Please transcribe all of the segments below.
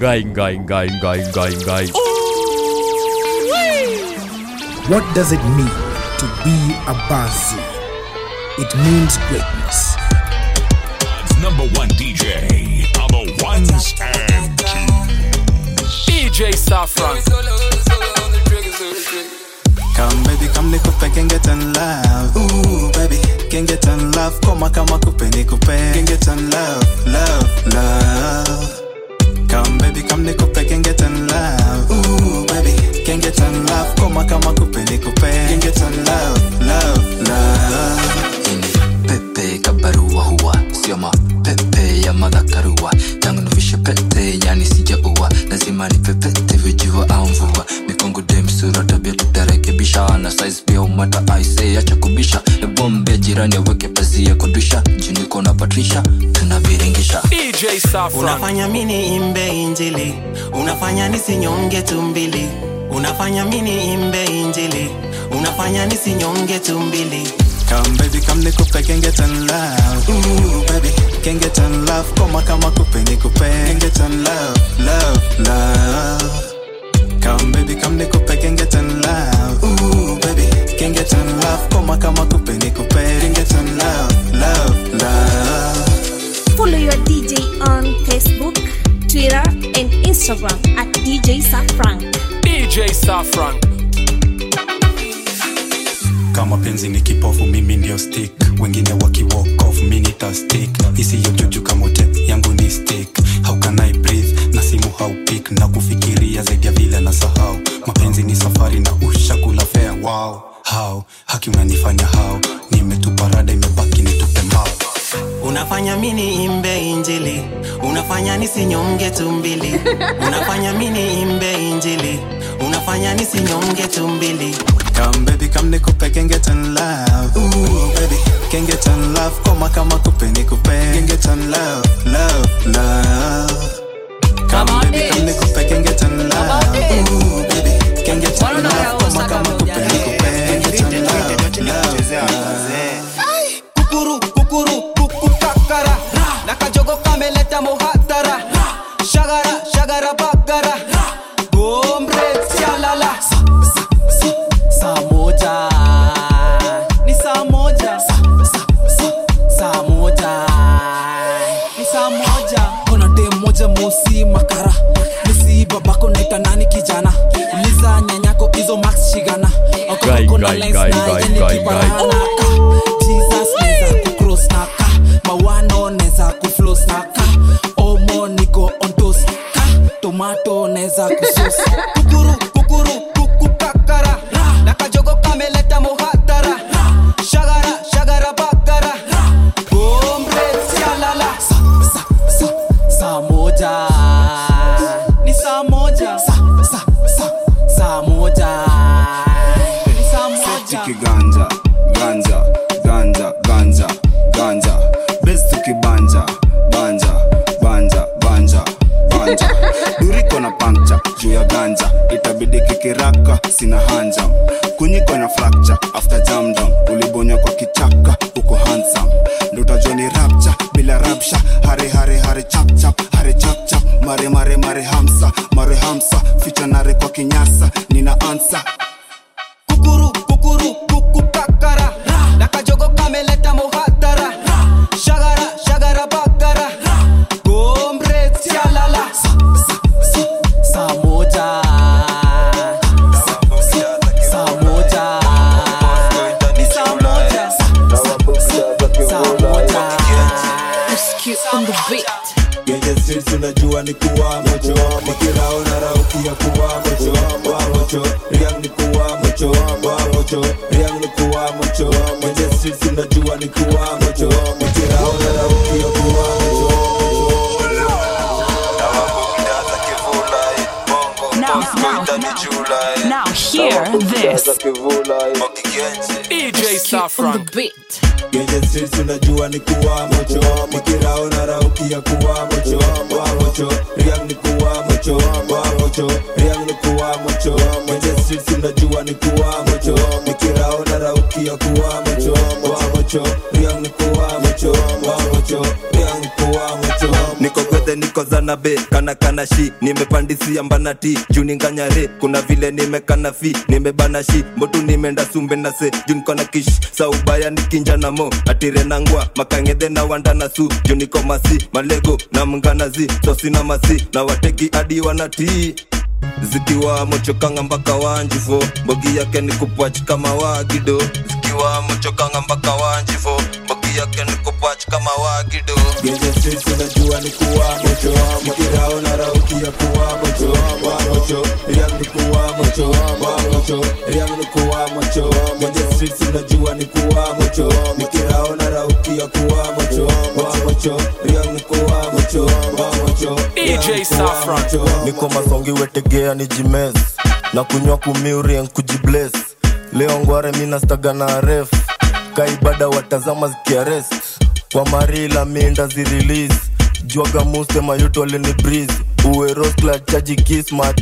Ngai, ngai, ngai, ngai, ngai, ngai. What does it mean to be a Bazi? It means greatness. Number one DJ on the ones and twos. DJ Saffron. Come baby, come nikupe can get in love. Ooh baby, can get in love. Koma kama kupe nikupe can get in love, love, love. Come baby, come nikupe can get in love. Ooh baby, can get in love. Koma kama kupe nikupe can get in love, love, love. pepe kabarua huwa sio mapepe ya madhakarua tangu nivishe pete yani sijaua lazima nipepete vijua au mvua mikongo demsura tabia tutarekebisha na size pia umata aise acha kubisha ebombe jirani aweke pazia kudusha juniko na patrisha tunaviringisha DJ Saffron. Unafanya mini imbe injili, unafanya nisinyonge tumbili. Unafanya mini imbe injili, unafanya nisinyonge tumbili. Come baby, come nikupe can get in love. Ooh baby, can get in love. Koma kama kupe nikupe can get in love, love, love. Come baby, come nikupe can get in love. Ooh baby, can get in love. Koma kama kupe nikupe can get in love, love, love. Follow your DJ on Facebook, Twitter, and Instagram at DJ Safrank. DJ Saffron. kama penzi ni kipofu mimi ndio stick wengine wakiwalk off mi nita stick isiyo juju kamote yangu ni stick how can I breathe na simu haupik na kufikiria zaidi ya vile na sahau mapenzi ni safari na ushakula fea wow how haki unanifanya how nimetupa rada imebaki nitupe mbao unafanya mini imbe injili unafanya nisinyonge tumbili unafanya mini imbe injili unafanya nisinyonge tumbili Come baby, come nikupe can get in love. Ooh baby, can get in love. Koma kama kupe nikupe can get in love, love, love. Come baby, come nikupe can get in love. Ooh baby, can get in love. Koma kama kupe nikupe can get in love, love, love. kukuru kukuru kukukakara na kajogo kameleta muhatara shagara shagara bagara gomre sialala saa moja ni saa moja saa moja ni saa moja kona dem moja mosi makara misi babako naita nani kijana uliza nyanyako hizo max shigana Gai, gai, gai, gai, gai, gai. naka jesus neza kucross naka mawano neza kuflos naka omo niko ontos ka tomato neza kusos kukuru kukuru kukukakara na kajogo kameleta muhatara shagara shagara bagara gomre sialala sa, sa, sa, saa moja ni saa moja sa, sa, sa, saa moja ni saa moja tukiganja ganja ganja ganja ganja bes tukibanja banja banja banja banja duriko na pancha juu ya ganja itabidi kikiraka sina hanja kunyiko na fracture after jam down ulibonya kwa kichaka uko handsome ndotajua ni rapcha bila rapsha hare hare hare chap chap hare chap chap mare mare mare hamsa mare hamsa ficha nare kwa kinyasa nina ansa kukuru kukuru kukukakara na kajogo kameleta muhatara shagara shagara bagara gomre sialala sa, sa, sa, saa moja Sa, sa, saa moja ni saa moja Sa, sa, saa moja Rescue on the beat. Genje streets unajua ni kuwa mocho Nikirao na rauki ya kuwa mocho Wa mocho Riang ni kuwa mocho Wa mocho Riang ni kuwa mocho Genje streets unajua ni kuwa mocho Nikirao na rauki ya kuwa mocho Now, now, now, now hear this. DJ Saffron. Genje streets unajua ni kuwa mocho Nikirao na rauki ya kuwa mocho Wa mocho Riang ni kuwa mocho Wa mocho Riang ni kuwa mocho Genje streets unajua ni kuwa mocho Nikirao na rauki ya kuwa mocho Wa mocho Riang ni kuwa mocho Wa mocho Riang ni kuwa mocho niko gwethe niko nikozana be kana kana shi nimepandisia mbanati juu ninganyare kuna vile nimekana fi nimebana shi mbotu nimeenda sumbe na se juu nikona kish saubaya nikinja na mo atire nangwa makangedhe na wanda na su juu niko masi malego na mnganazi sosina masi na wateki hadi wanatii zikiwa mochokanga mpaka wanjifo mbogi yake ni kupwach kama wagido zikiwa mochokanga mpaka wanjifo mbogi yake ni kupwach kama wagido Genje streets unajua ni kuwa mocho Nikirao na rauki ya kuwa mocho Wa mocho, riang ni kuwa mocho Wa mocho, riang ni kuwa mocho Genje streets unajua ni kuwa mocho Nikirao na rauki ya kuwa mocho Wa mocho, riang ni kuwa mocho Wa mocho, DJ Saffron. niko masongi wetegea ni jimes na kunywa kumiurien kujibles leo ngware minastaga na ref kaibada watazama zikiarest kwa marila minda zirelease jwaga muste mayuto alini breeze uwe roskla chaji kismat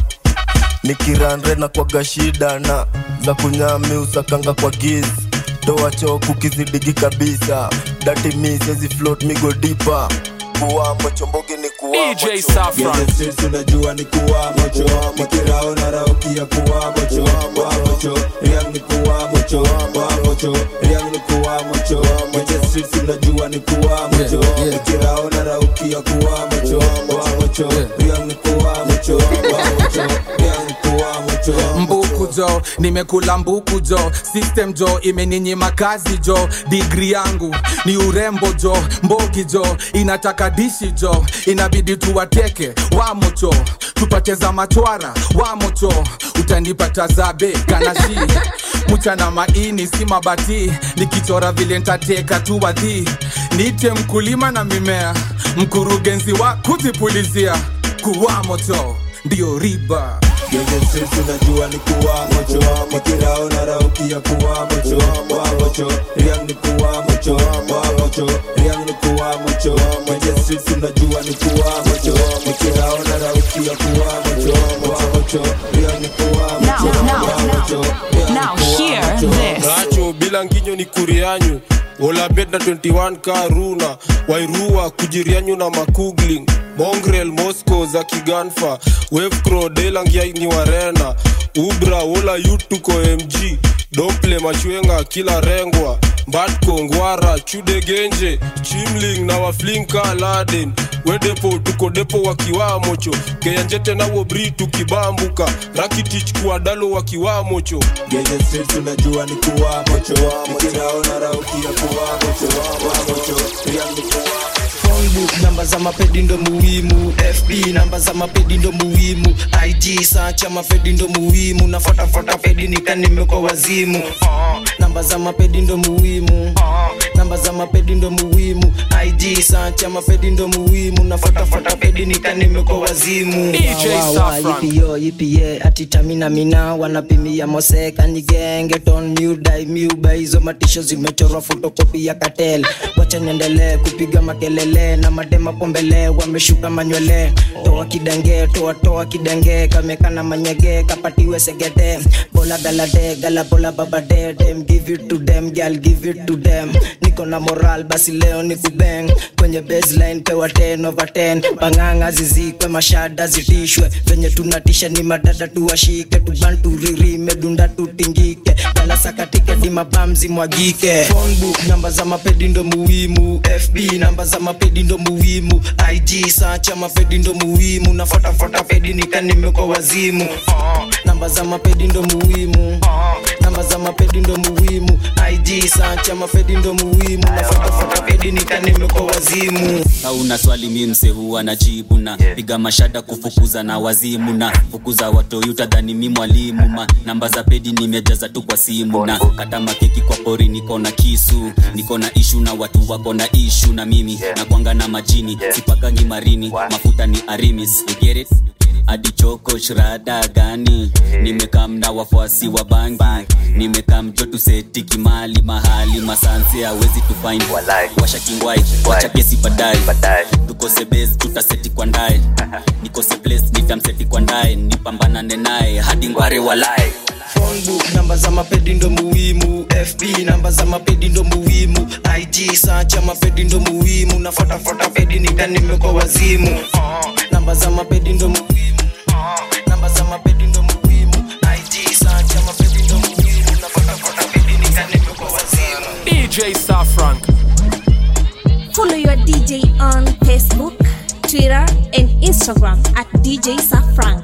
nikiranre na kwaga shida na za kunyami usakanga kwa giz toa choku kizidigi kabisa dati misezi float migo dipa kuwamo chombogi ni kuwamo DJ Saffron. Genje streets unajua ni kuwa mocho Nikirao na rauki ya kuwa mocho Wa mocho, riang ni kuwa mocho Wa mocho, riang ni kuwa mocho Genje streets unajua ni kuwa mocho Nikirao na rauki ya kuwa mocho Wa mocho, riang ni kuwa mocho Wa mocho, riang ni kuwa mocho mbuku jo nimekula mbuku jo system jo imeninyima kazi jo digri yangu ni urembo jo mbogi jo inataka dishi jo inabidi tuwateke wamocho tupate za machwara wamocho utanipata zabe kanashi mchana maini si mabati nikichora vile ntateka tu wadhi nite mkulima na mimea mkurugenzi wa kujipulizia kuwa moto ndio riba Genje streets unajua ni kuwa mocho Nikirao na rauki ya kuwa mocho Wa mocho, riang ni kuwa mocho Wa mocho, riang ni kuwa mocho Genje streets unajua ni kuwa mocho Nikirao na rauki ya kuwa mocho Wa mocho, riang ni kuwa mocho Wa mocho, riang ni Now kuwa hear mocho. this. racho bila nginyo ni kurianyu olabet na 21 karuna wairua kujirianyu na makugling mongrel moscow za kiganfa wevcro delangia ni warena ubra wola yutuko mg domple machwenga kila rengwa mbatko ngwara chudegenje chimling na waflinka laden wedepo tuko depo wakiwamocho keyanjete nawo bri tukibambuka rakitich kuadalo wakiwamocho Genje streets unajua ni kuwa mocho Nikirao na rauki ya kuwa mocho Wa mocho, riang ni kuwa phonebook namba za mapedi ndo muhimu fb namba za mapedi ndo muhimu ig sacha mapedi ndo muhimu nafuatafuata pedi nikanimekwa wazimu namba za mapedi ndo muhimu namba za mapedi ndo muhimu ig sacha mapedi ndo muhimu nafuatafuata pedi nikanimekwa wazimu DJ Wa, wa, wa, Saffron. ipiyo ipie atitamina mina wanapimia moseka ni genge ton miudai miuba hizo matisho zimechorwa fotokopi ya katel wacha niendelee kupiga makelele na madema pombele wameshuka manywele toa kidange toa toa kidange kamekana manyege kapatiwe segede bola galade gala bola babade dem give it to them girl give it to them niko na moral basi leo ni kubeng kwenye baseline pewa 10 over 10 panganga zizikwe mashada zitishwe venye tunatisha ni madada tuwashike tubanturirime dunda tutingike dalasakatike dimabamzi mwagike phonebook namba za mapedi ndo muhimu fb namba za mapedi ndo muhimu ig sacha mapedi ndo muhimu nafuatafuata pedi nikanimekwa wazimu namba za mapedi ndo muhimu namba za mapedi ndo muhimu ig sacha mapedi ndo muhimu nafuatafuata pedi nikanimekwa wazimu hauna swali mi mse huwa najibu na piga mashada kufukuza na wazimu na fukuza watoi utadhani mi mwalimu ma namba za pedi nimejaza tu kwa simu na kata makeki kwa pori niko na kisu niko na ishu na watu wako na ishu na mimi na kwanga na majini sipakangi marini mafuta ni arimis you get it adichoko shrada gani nimekam na wafuasi wa bangi nimekam jo tuseti kimali mahali masanse awezi tufain washa kingwai wacha kesi badai tukose base tutaseti kwa ndae nikose place nitamseti kwa ndae nipambanane naye hadi ngware walai phonebook namba za mapedi ndo muhimu fb namba za mapedi ndo muhimu ig sacha mapedi ndo muhimu nafuatafuata pedi nika nimekwa wazimu namba za mapedi ndo muhimu namba za mapedi ndo muhimu ig sacha mapedi ndo muhimu nafuatafuata pedi nika nimekwa wazimu DJ Safrank. Follow your DJ on Facebook, Twitter, and Instagram at DJ Safrank.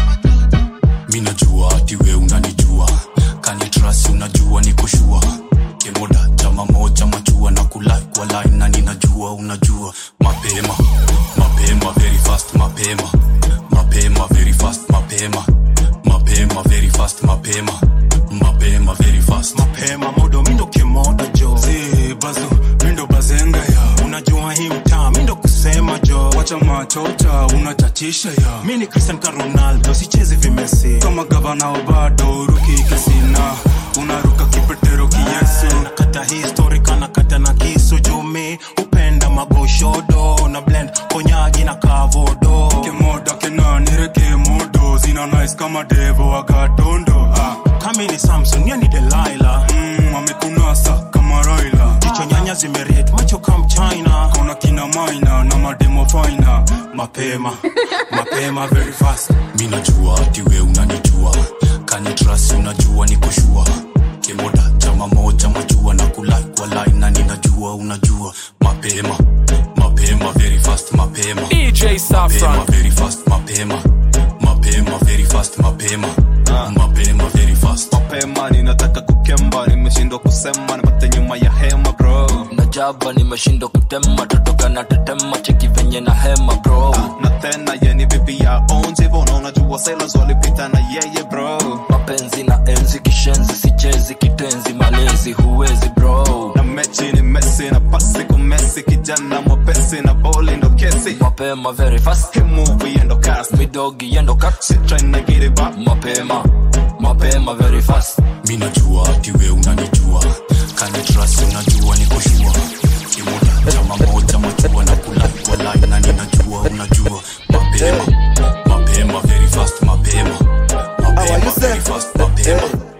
mi najua ati we unanijua kanitrasi unajua nikoshua kemoda chama moja machua na kulai kwa line na ninajua unajua mapema mapema very fast mapema mapema very fast mapema mapema very fast mapema mapema very fast mapema modo mindo kemoda jo zi bazo mindo bazenga ya unajua hii mtaa mindo kusema jo wacha machota unachatisha ya mi ni cristian ka ronaldo sichezi vimesi kama gavana obado ruki kisina unaruka kipetero kiyesu nakata histori kanakata na kisu jumi upenda magoshodo na blend konyagi na kavodo kemoda kenanire kemodo zina nice kama devo agatondo ah. kami ni samson yani delaila mm, amekunasa kama roila jicho nyanya zimeret macho kam china kona kina maina na mademo faina mapema mapema very fast mi najua ati we unanijua kanitrasi unajua nikoshua kemoda chama moja machua na kulai kwa line na ninajua unajua mapema mapema very fast mapema DJ Safran. mapema very fast mapema mapema very fast mapema mapema very fast mapema ninataka kukemba nimeshindwa kusema nipate nyuma ya hema bro najaba nimeshindwa kutema totoka na tetema cheki venye na hema bro na tena yeni bibi ya onjivo unaona jua sailors walipita na yeye bro mapenzi na enzi kishenzi sichezi kitenzi malezi huwezi bro na mechi ni mesi na pasi kumesi kijana mwepesi na boli ndo kesi mapema very fast Hii movie endo cast midogi yendo cut She tryna get it back mapema mapema very fast mi najua ati we unanijua kanitrasi unajua nikoshua kimoda chama moja machua na kulai kwa line na ninajua unajua mapema mapema very fast mapema mapema very fast mapema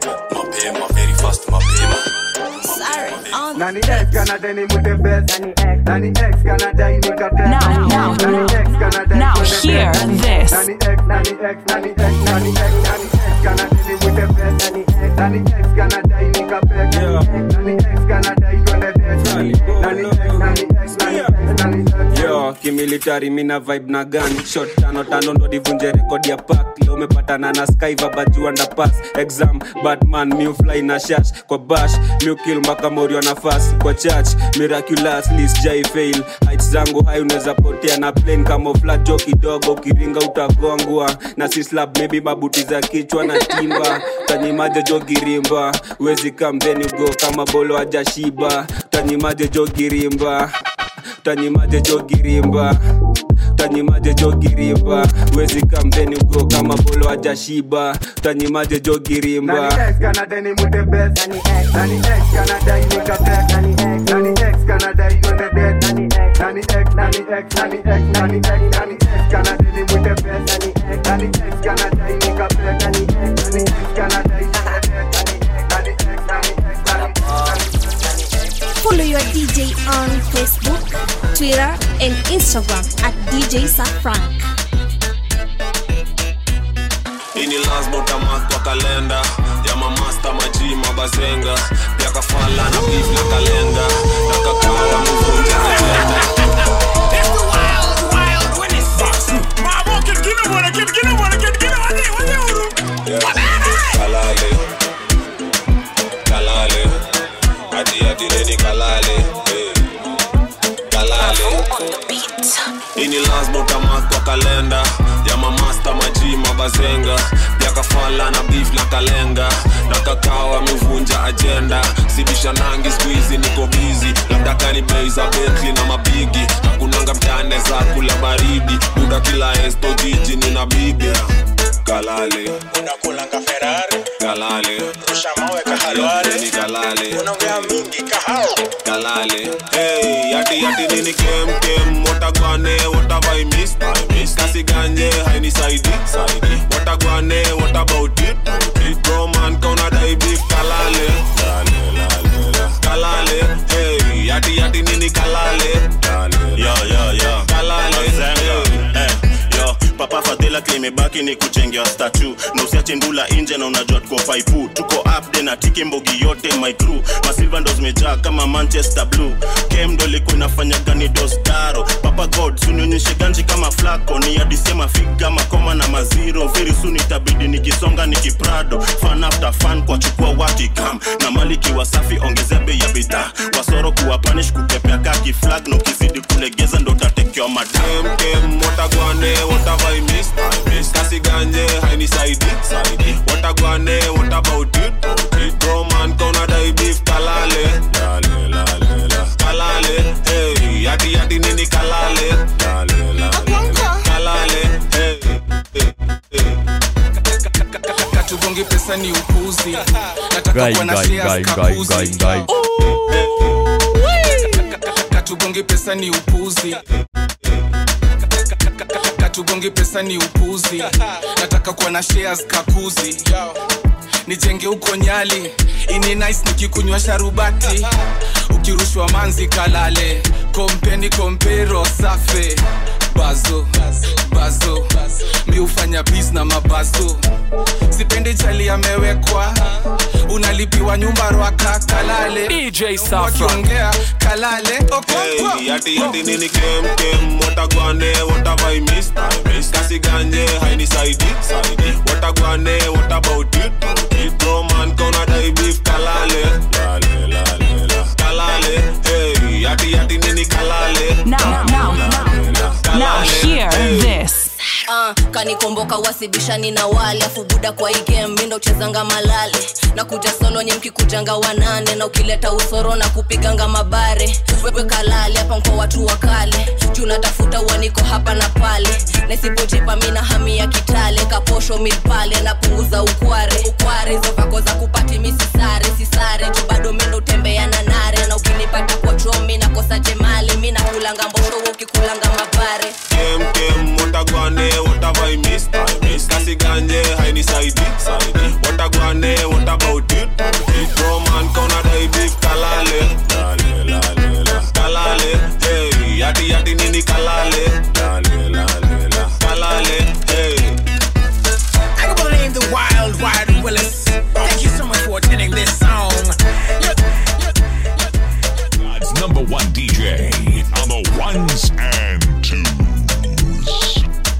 mapema very fast mapema Nani X gonna deni mute best Nani X gonna die nigga dead Now, now, Nani X gonna die now when they hear dead. this. Nani X, Nani X, Nani X, Nani X, Nani X gonna deni mute best Nani X, Nani X gonna die nigga best Nani X gonna die when they dead Nani X, Nani X, Nani X, Nani X, Nani X yo kimilitari mina vibe na gani shot tano tano ndo divunje rekodi ya pak leo umepatana na skyva bajua ndapas exam batman miufly na shash kwa bash miukil mpaka morio nafasi kwa church miraculous list jai fail heights zangu hai unaweza potea na plane kama flajo kidogo ukiringa utagongwa na sislab maybe mabuti za kichwa na timba tanyimaje jogirimba wezi kamdheni ugo kama bolo ajashiba tanyimaje jogirimba tanyimaje jogirimba tanyimaje jogirimba wezi kamdheni ugo kama bolo ajashiba tanyimaje jogirimba Nani X gonna deni mute best Nani X gonna die nigga dead Nani X gonna die when they dead Nani X, Nani X, Nani X, Nani X, Nani X gonna deni mute best Nani X gonna die nigga dead Nani X gonna die when they dead Nani X, Nani X, Nani X Follow your DJ on Facebook, Twitter, and Instagram at DJ Safrank. ini lazima utamark kwa kalenda ya mamasta maji mabazenga pia kafala na beef na kalenga na kakawa mvunja ajenda kalale kalale ati ati neni kalale eh. kalale ini lazima utamark kwa kalenda ya mamasta maji mabazenga pia kafala na beef na kalenga na kakao amevunja ajenda sibisha nangi skuizi niko bizi labda kani bei za betli na mabigi hakunanga mtane za kula baridi muda kila esto jiji nina kabibi kalale unakulanga ferari kalale rusha mawe kahalware ni kalale unaongea mingi kahao kalale hey yati yati nini kem kem watagwane watavai miss miss kasi ganje haini saidi saidi watagwane what about it it roman kauna dai beef kalale lale lale la. kalale hey yati yati nini kalale lale yo yo yo kalale Mazenga. Eh, yo papa fadhila klimebaki ni kuchengewa statu na usiache ndula nje na unajua tuko faipu tuko upde na tiki mbogi yote my crew masilva ndo zimejaa kama manchester blue kem ndo ilikuwa inafanya gani dostaro papa god sunionyeshe ganji kama flako ni adisema figa makoma na maziro very soon itabidi nikisonga nikiprado fan after fan kwa chukua watikam na maliki wasafi ongezea bei ya bidhaa wasoro kuwa panish kupepea kaki flag na ukizidi kulegeza ndo tatekewa madam kem watagwane watavai miss miss kasi ganje haini saidi saidi watagwane what about it it roman kauna dai beef kalale lale lale la kalale hey yati yati nini kalale lale lale la. kalale hey katugongi pesa ni upuzi nataka Gai, kuwa na gai, shares gai, gai, kapuzi. gai, gai. katugongi pesa ni upuzi katugongi pesa ni upuzi nataka kuwa na shares kakuzi nijenge huko nyali ini nice nikikunywa sharubati ukirushwa manzi kalale kompeni kompero safe bazo bazo mi hufanya bis na mabazo sipendi chali amewekwa unalipiwa nyumba rwaka kalale DJ wakiongea kalale okonkwo Hey, yati yati nini kem kem watagwane watavai miss miss kasi ganje haini saidi saidi watagwane what about it it roman kauna dai beef kalale lale lale la kalale hey yati yati nini kalale Now, now, now, now, hear this. Uh, kanikomboka wasibishani na wale afu buda kwa hii game mindo uchezanga malale na kuja solo nye mkikujanga wanane na ukileta usoro na kupiganga mabare wewe kalale hapa mkwa watu wa kale juu natafuta uaniko hapa na pale nasipojipa mina hami ya kitale kaposho milpale napunguza ukware ukware hizo vako za kupati misisare sisare juu bado mindo utembea na nare na ukinipata kwa chomi nakosa jemali mi nakulanga mbosho wewe ukikulanga mabare kem kem watagwane watavai miss miss kasi ganje haini saidi saidi watagwane what about it it roman kauna dai beef kalale lale lale la kalale hey yati yati nini kalale lale lale la kalale hey I can believe the wild, wild Willis. Thank you so much for attending this song. God's number one DJ on the ones and twos.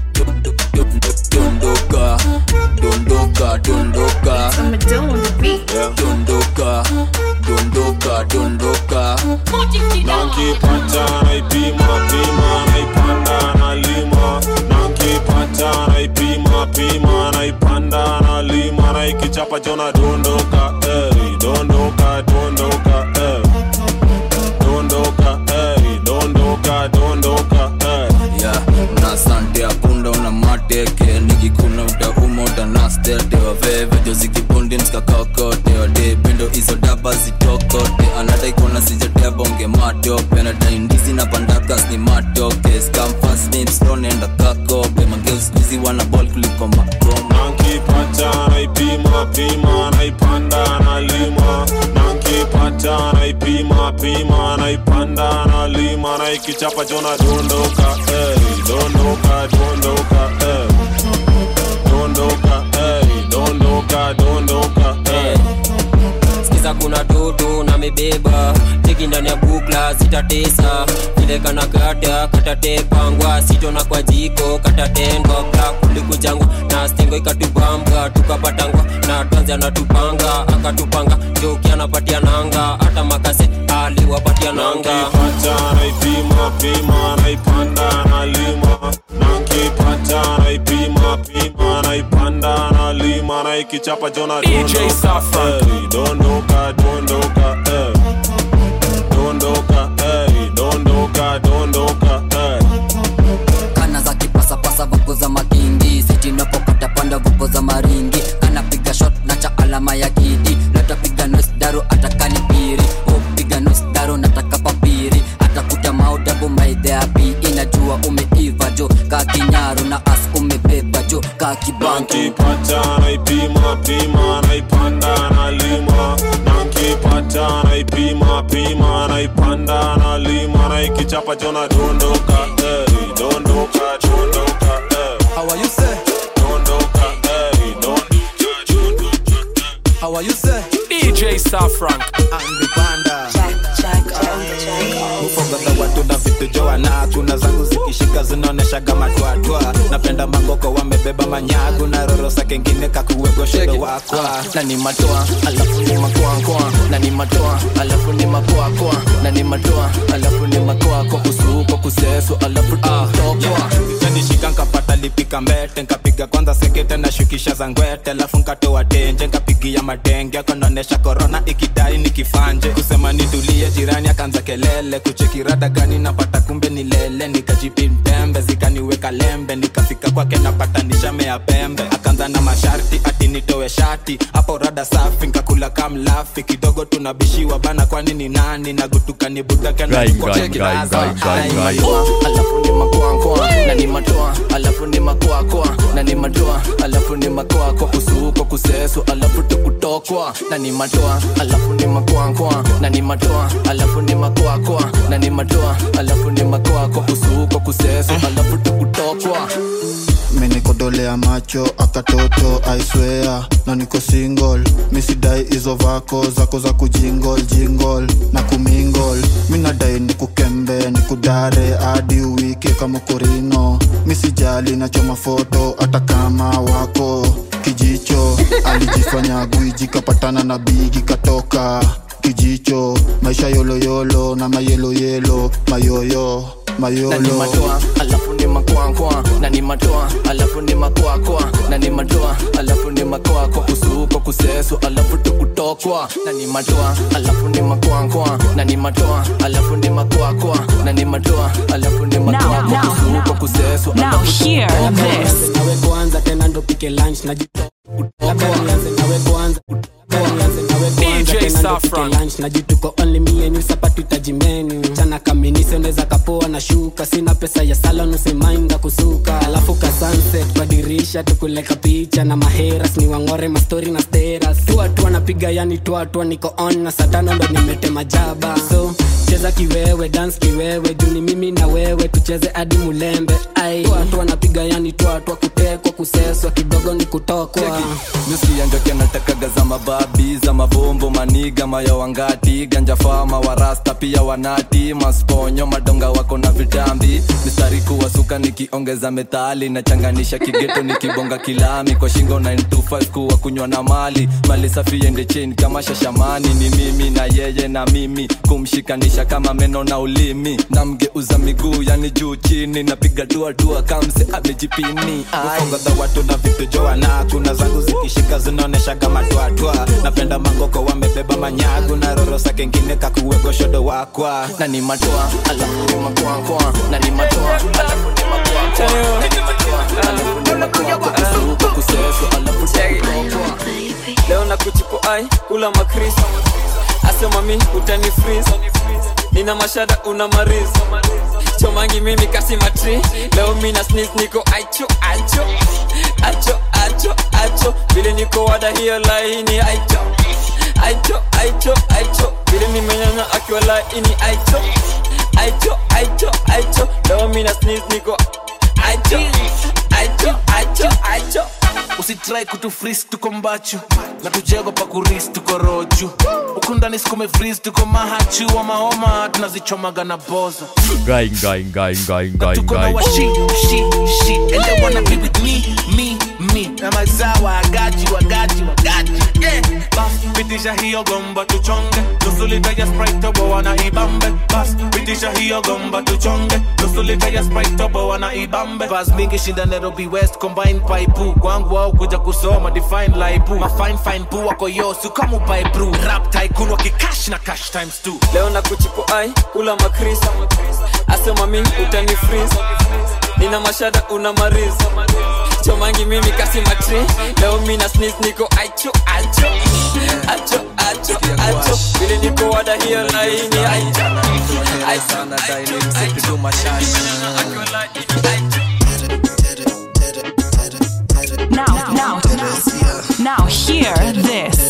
dondoka dondoka dondoka Yeah. dondoka dondoka dondoka nankipata naipima pima naipanda nalima nankipata naipima pima naipanda nalima naikichapa chona dondoka ey, dondoka dondoka ey. dondoka ey, dondoka dondoka ey. ya una sante akunda una mateke nikikuna utauma utanastete wavevejo zikibundi mskakakote wade bindo hizo daba zitokote anadaikona sijatebonge matope nadai ndizi na pandakas ni matoke skamfasnipstonenda kakope mangeuskuzi wana bol kuliko makoma nankipata naipima pima naipanda nalima nankipata naipima pima naipanda nalima naikichapa chona dondoka ey, dondoka dondoka ey. dondoka ey, dondoka dondoka ey. sikiza kuna toto na mebeba teki ndani ya bukla zitatesa vile kana kata katatepangwa sitona kwa jiko katatendwa kla kulikujangwa na stengo ikatubambwa tukapatangwa na twanzi anatupanga akatupanga joki anapatia nanga hata makase aliwapatia nanga nankipata naipima pima naipanda nalima nankipata naipima pima naipanda nalima naikichapa chona DJ Saffron. ey, dondoka dondoka ey. dondoka ey, dondoka dondoka ey. kana za kipasapasa vaku za makindi kibanki nankipata naipima pima naipanda nalima nankipata naipima pima naipanda nalima naikichapa chona dondoka eh, dondoka dondoka eh. How are you say? dondoka eh, dondoka How are you say? DJ Safrank. Angepanda. Ufogadha watu na vitu joana kuna zangu zikishika zinaoneshaga matwatwa napenda mangoko wamebeba manyagu na rorosa kengine kakuwegoshodo wakwa na ni matoa alafu ni makoakoa na ni matoa alafu ni makoakoa na ni matoa alafu ni makoako kusuko kuseso alafu tutokwa nishika nkapata lipika mbete nkapiga kwanza sekete na shukisha za ngwete alafu nkatoa tenje nkapigia madenge konaonesha korona ikidai nikifanje kusema nitulie jirani akaanza kelele kuchekirada gani napata kumbe ni lele nikajipimpembe zikaniweka lembe nikafika kwake napata nishamea pembe akaanza na masharti ati nitowe shati hapo rada safi nkakula kamlafi kidogo tunabishiwa bana kwani ni nani nagutuka ni budake na Gai, niko gai, cheki gai, raza. gai, gai, Ai, gai. matoa, alafu ni makoakoa na ni matoa alafu ni makoakoa na ni matoa alafu ni makoako kusuko kuseso alafu tukutokwa na ni matoa alafu ni makoakoa na ni matoa alafu ni makoakoa na ni matoa alafu ni makoako kusuko kuseso alafu tukutokwa menikodolea macho akatoto aiswea na niko single misidai hizo vako zako za kujingol jingol na kumingol minadai nikukembe nikudare hadi uwike kama korino misijali nachoma foto hata kama wako kijicho alijifanya gwiji kapatana na bigi katoka kijicho maisha yoloyolo na mayeloyelo mayoyo na ni mayolo matoa alafu ni makoakoa na ni matoa alafu ni makoakoa na ni matoa alafu ni makoako kusuko kuseso alafu tukutokwa na ni matoa alafu ni makoakoa na ni matoa alafu ni makoakoa na ni matoa alafu ni makoako now, kusuko kuseso alafu tukutokwa. nawe kwanza tena ndo pike lunch na labda nianze nawe kwanza Labda nianze nawe kwanza DJ tena ndo pike Saffron. lunch na jituko only me and you sapatu tajimenu chana kaminise unaweza kapoa na shuka sina pesa ya salon usimainda kusuka alafu ka sunset kwa dirisha tukuleka picha na maheras ni wangore mastori na steras tuatua napiga yani tuatua niko on na satano ndo nimetema jaba so cheza kiwewe dance kiwewe juni mimi na wewe tucheze hadi mulembe ai tuatua napiga yani tuatua kutekwa kuseswa kidogo ni kutokwa misianjokia natakaga za mababi za mabombo maniga mayo wangati ganja fama warasta pia wanati masponyo madonga wako na vitambi mistari kuwasuka nikiongeza metali nachanganisha kigeto nikibonga kilami kwa shingo 925 kuwa kunywa na mali mali safi ende chain kama shashamani ni mimi na yeye na mimi kumshikanisha kama meno na ulimi namgeuza miguu yani juu chini napiga dua dua kamse amejipini ufongadha watu na vitu joana kuna zangu zikishika zinaoneshaga matwatwa napenda mangoko wamebeba manyagu na rorosa kengine kakuwegoshodo wakwa na ni matoa alafu ni makoakoa na ni matoa alafu ni makoakoa na ni matoa alafu ni makoako kusuko kuseso alafu tukutokwa leo na kuchipo ai kula makris asema mi utani freeze nina mashada una mariz chomangi mimi kasi matri leo mina sneeze niko aicho aicho acho acho acho vile niko wada hiyo laini aicho aicho aicho aicho vile nimenyanya akiwa laini aicho aicho aicho aicho leo mina sneeze niko aicho aicho aicho aicho usitrai kutufris tuko mbachu na tujego pa kuris tuko roju huku ndani sikume fris tuko mahachu wa mahoma tunazichomaga na boza Gai, gai, gai, gai, gai, tuko na gai. washi shi shi and they wanna be with me me me na mazawa wagaji wagaji wagaji yeah bas pitisha hiyo gomba tuchonge nusu lita ya sprite tobo wana ibambe bas pitisha hiyo gomba tuchonge nusu lita ya sprite tobo wana ibambe bas mingi shinda Nairobi West combine paipu kwangu wao kuja kusoma define laipu ma fine fine pu wako yosu kama upae brew rap tycoon wakikash na cash times two leo na kuchipo ai kula makris asema mi utani freeze nina mashada una mariz chomangi mimi kasi matri leo mina sneeze niko aicho aicho acho acho acho vile niko wada hiyo laini aicho aicho Now, now, now, hear this.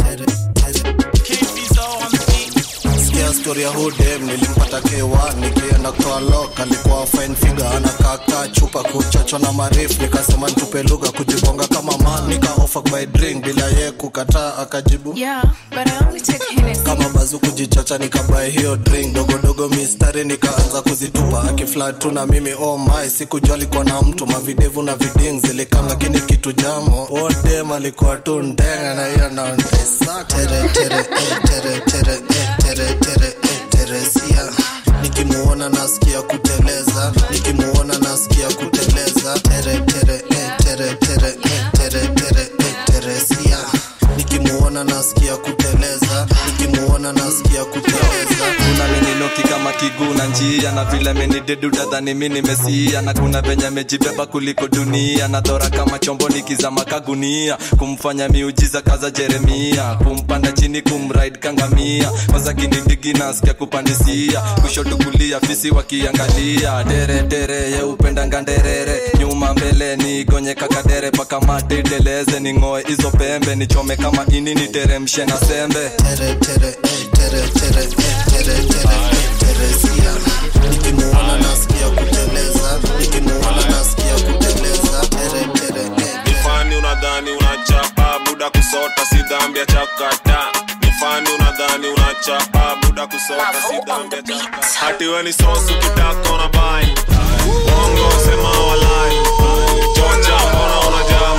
sikia stori ya hudem nilimpata k1 nikienda kwa lok alikuwa fine figure anakaka chupa kuchocho na marif nikasema ntupe lugha kujibonga kama man nikaofa by drink bila ye kukataa akajibu Yeah, but I only take Hennessy. kama bazu kujichocha nikabae hiyo drink dogodogo mistari nikaanza kuzitupa akiflat tu na mimi oh my sikujua alikuwa na mtu mavidevu na viding zilikam lakini kitu jamo odem alikuwa tu ndenga na hiyo naondesa tere tere eh, tere tere eh, tere tere eh, teresia nikimuona nasikia kuteleza nikimuona nasikia kuteleza tere tere eh, tere tere eh, tere tere eh, teresia nikimuona nasikia kuteleza nikimuona nasikia kuteleza kuna meninoki kama kiguu na njia na vile menidedu dadhani mi nimesia na kuna venye mejibeba kuliko dunia na dhora kama chombo nikizama kagunia kumfanya miujiza kaza jeremia kumpanda chini kumraid kangamia kwanza kinindigi nasikia kupandisia kushoto kulia fisi wakiangalia dere dere ye upenda nganderere nyuma mbele nigonye kakadere paka mate iteleze ning'oe hizo pembe nichome kama ini niteremshe na sembe tere tere eh, tere tere eh, tere tere eh, teresia nikimuona nasikia kuteleza nikimuona nasikia kuteleza tere tere eh, nifani unadhani unachapa buda kusota si dhambi ya chakata nifani unadhani unachapa buda kusota si dhambi ya chakata hati we ni sosu kitaka unabai bongo sema walai chocha mbona unajamu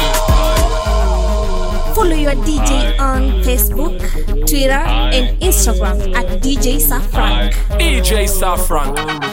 Follow your DJ on Facebook, Twitter, and Instagram at DJ Safrank. DJ Safrank.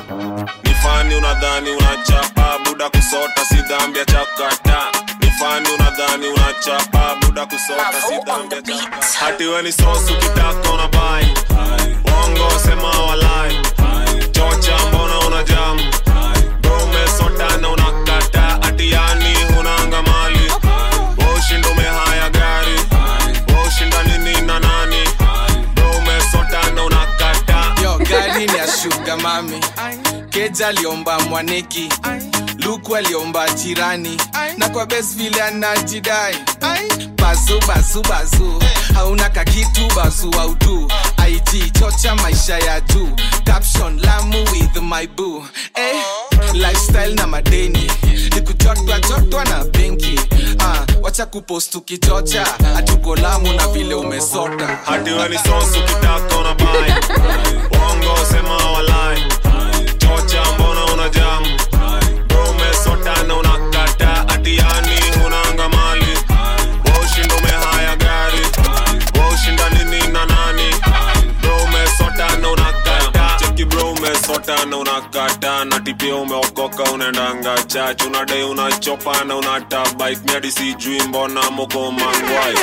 nifani unadhani unachapa buda kusota si dhambi ya chakata nifani unadhani unachapa buda kusota si dhambi ya chakata hati we ni sosu kitaka unabai bongo sema walai chocha mbona unajamu bro umesota na unakata ati yani hunanga mali washinda umehaya gari washinda nini na nani bro umesota na unakata yo gari ni ya shuga mami keja aliomba mwaneki luku aliomba jirani na kwa bes vile anajidai bazu bazu bazu hauna kakitu bazu autu ig chocha maisha ya juu caption lamu with my boo eh, lifestyle na madeni nikujotwa jotwa na benki ah, wacha kupost ukichocha hatuko lamu na vile umesota hati we ni sosu kitaka unabai bongo sema walai chocha mbona unajamu bro umesota na unakata ati yani hunanga mali washinda umehaya gari washinda nini na nani bro umesota na unakata cheki bro umesota na unakata na tipia umeokoka unaendanga chach unadai unachopa na unatabike miadi sijui mbona moko mangwai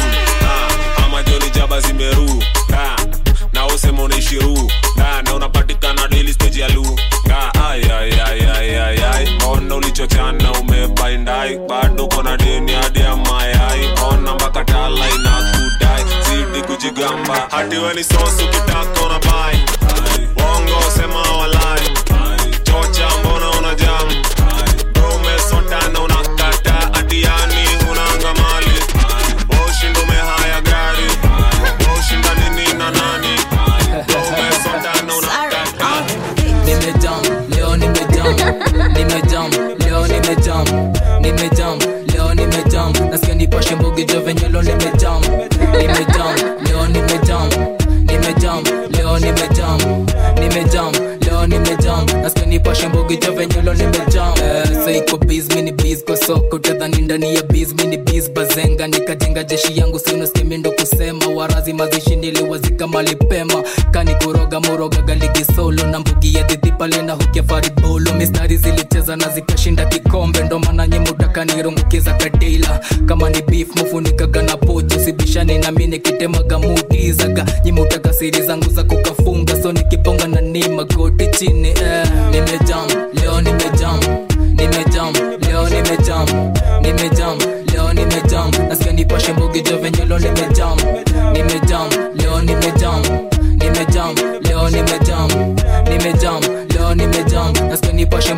Ah, ama joni jaba zimeru Ah, na usema unaishiru Ah, na unapatikana daily stage ya lu Ah, ai, ai, ai, ai, ai, ai. mbona ulichochana umebaindai bado kona deni hadi ya mayai ona mpaka tala inakudai zidi kujigamba hati we ni sosu kitaka unabai bongo sema walai chocha mbona unajamu bro umesota na unakata ati yani hunanga mali washinda umehaya gari washinda nini na nani bro umesota na unakata nimejam leo nimejam nimejam leo nimejam nimejam leo nimejam nasikia nipashe mbogi jo venye leo nimejam nimejam leo nimejam nimejam leo nimejam nimejam leo nimejam nasikia nipashe mbogi jo venye leo nimejam eh, saiko biz mini biz kwa soko tadhani ndani ya biz mini biz bazenga nikajenga jeshi yangu siunasikia ndo kusema warazi mazishi niliwazika malipema kani kuroga muroga galigi solo na mbugi ya dhidhi pale na hukia faribolo mistari zilicheza na zikashinda kikombe ndo maana nyemutaka nirungukiza kadila kama ni beef mufunikaga na pocho sibishani nami nikitemaga mudizaga nyimutaka siri zangu za kukafunga so nikibonga na ni magoti chini eh. nimejam leo nimejam nimejam leo nimejam nimejam leo nimejam nasikia nipashe mbogi jo venye leo nimejam nimejam leo nimejam nimejam leo nimejam nimejam leo nimejam nasikia nipashe mbogi jo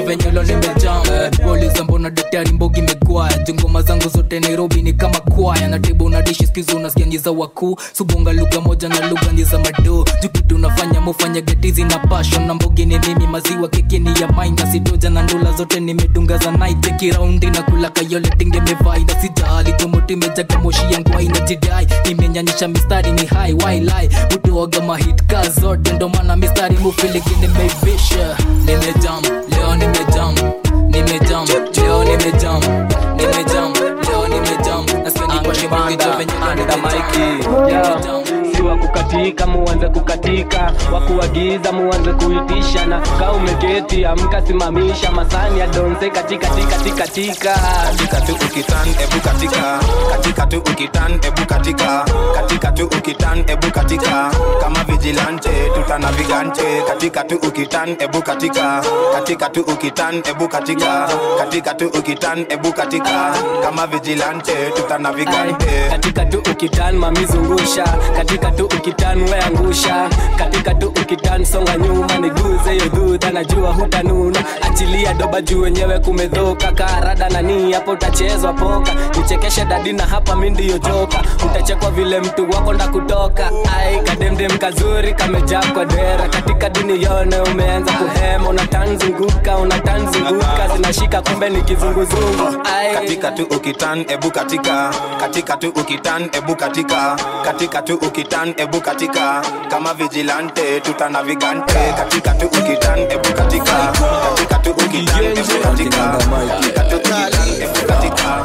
venye lo nimejam uliza mbona daktari mbogi megwaya jungoma zangu zote nairobi ni kama kwaya na tibu na dishi skizo unasikia nyi za wakuu subonga lugha moja na lugha ni za madoo jukitu unafanya mufanya getizi na passion na mbogi ni mimi maziwa kekini ya maina sitoja na ndula zote nimedunga za night kiraundi na kula kayole tinge mevai na sijali tumoti mejaga moshi yangu aina jidai nimenyanyisha mistari ni high wailai utoaga mahit ka zote ndo maana mistari mufiliki nimeivisha nimejam leo nimejam nimejam leo nimejam nimejam leo nimejam nasikia nipashe mkijo venye siwa kukatika muanze kukatika wakuagiza muanze kuitisha na kaa umeketi amka simamisha masani ya donse katika tika tika tika katika tu ukitan ebu katika katika tu ukitan ebu katika katika tu ukitan ebu katika kama vigilante tutana vigante katika tu ukitan ebu katika katika tu ukitan ebu katika katika tu ukitan ebu katika kama vigilante tutana vigante katika tu ukitan mamizungusha katika tu ukitan weangusha katika tu ukitan songa nyuma niguze hiyo dhudha najua hutanuna achilia doba juu wenyewe kumedhoka karada nani hapo utachezwa poka nichekeshe dadi na hapa mi ndiyo joka utachekwa vile mtu wako nda kutoka ai kademdem kazuri kamejaa kwa dera katika dini yone umeanza kuhema unatanzunguka unatanzunguka zinashika kumbe ni kizunguzungu ai katika tu ukitan ebu katika katika tu ukitan ebu katika katika tu ukitan ebu katika kama vigilante tutana vigante katika tu ukitan ebu katika katika tu ukitan ebu katika katika tu ukitan ebu katika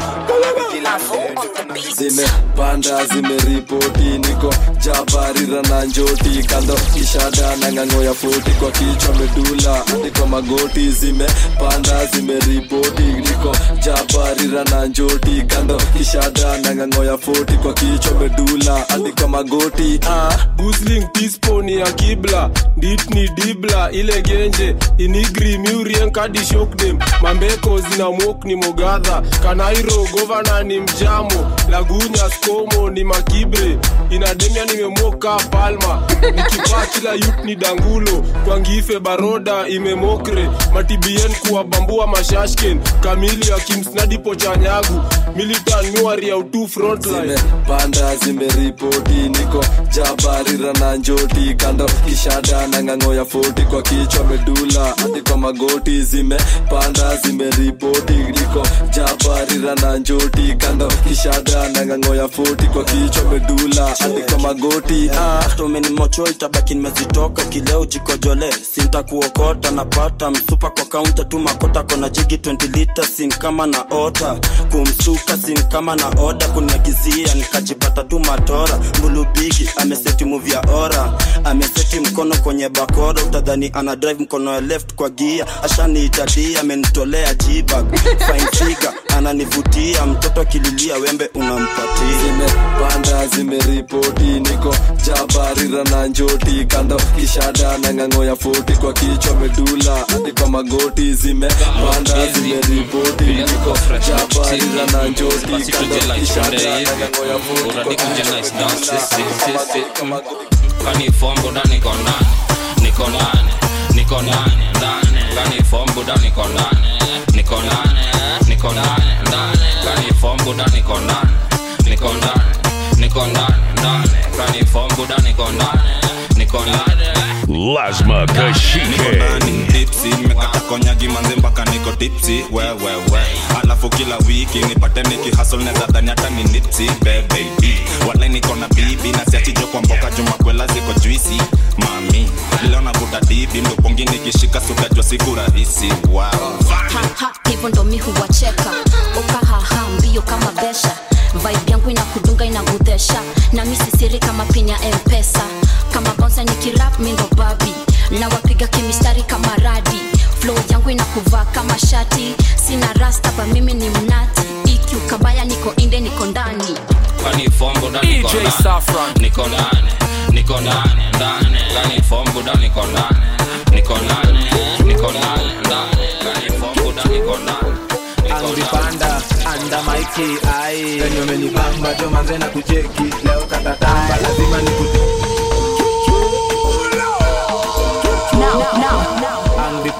zimepanda zimeripoti niko jabarira na njoti kando kishada na ng'ang'o ya foti kwa kichwa medula hadi kwa magoti zimepanda zimeripoti niko jabarira na njoti kando kishada na ng'ang'o ya foti kwa kichwa medula hadi kwa magoti ah. gusling tispo ni ya kibla dit ni dibla ile genje inigri murien kadi shokdem mambeko zina mok ni mogadha kanairo govana ni mjamo lagunya skomo ni makibre inademia nimemoka palma nikipaa kila yut ni dangulo kwangife baroda imemokre matibien kuwabambua mashashken kamili akimsnadipo chanyagu militan nuari ya utu frontline panda zimeripoti niko jabarira na njoti kando kishada na ng'ang'o ya foti kwa kichwa medula hadi kwa magoti zimepanda zimeripoti niko jabarira na njoti kando kishada na ng'ang'o ya foti kwa kichwa medula hadi kwa magoti ah. tomenimocho itabaki nimezitoka kileo jikojole sintakuokota napata msupa kwa kaunta tu makota kona jigi 20 lita sin kama na ota kumsuka sin kama na oda kuniagizia nikajipata tu matora mbulubigi ameseti muvi ya ora ameseti mkono kwenye bakora utadhani ana drive mkono ya left kwa gia ashaniitadia amenitolea jibag fine figure ananivutia mtoto akililia wembe unampatia zimepanda zimeripoti niko jabarira na njoti kando kishada na ng'ang'o ya foti kwa kichwa medula hadi kwa magoti zimepanda zimeripoti niko jabarira na njoti kando kishada na ng'ang'o ya foti kwa kichwa kanifombuda niko ndani niko ndani niko ndani ndani kanifombuda niko ndani niko ndani niko ndani ndani kanifombuda niko ndani niko ndani niko ndani ndani kanifombuda niko ndani niko ndani Lasma Kashike. tipsi nimekata konyagi manze mpaka niko tipsi wewewe alafu kila wiki nipate nikihasol neza dhani hata ni nipsi bebebi wala niko na bibi na siachijo kwa mboka jumakwela ziko juisi mami leo navuta dibi mdopongi nikishika sutajwa siku rahisi wow. haha hivyo ndo mi huwacheka ukahaha mbio kama besha vibe yangu inakudunga inagudhesha na mi sisiri kama pin ya mpesa kama bonsa nikirap mi ndo babi na wapiga kimistari kama radi flow yangu inakuvaa kama shati sina rasta ba mimi ni mnati iq kabaya niko inde niko ndani kanifombuda niko DJ ndani Saffron. niko ndani niko ndani ndani kanifombuda niko ndani niko ndani niko ndani ndani kanifombuda niko ndani angipanda anda maiki ai venye umenibamba jo manze na kucheki leo katatamba lazima niku Now, now, now, angipanda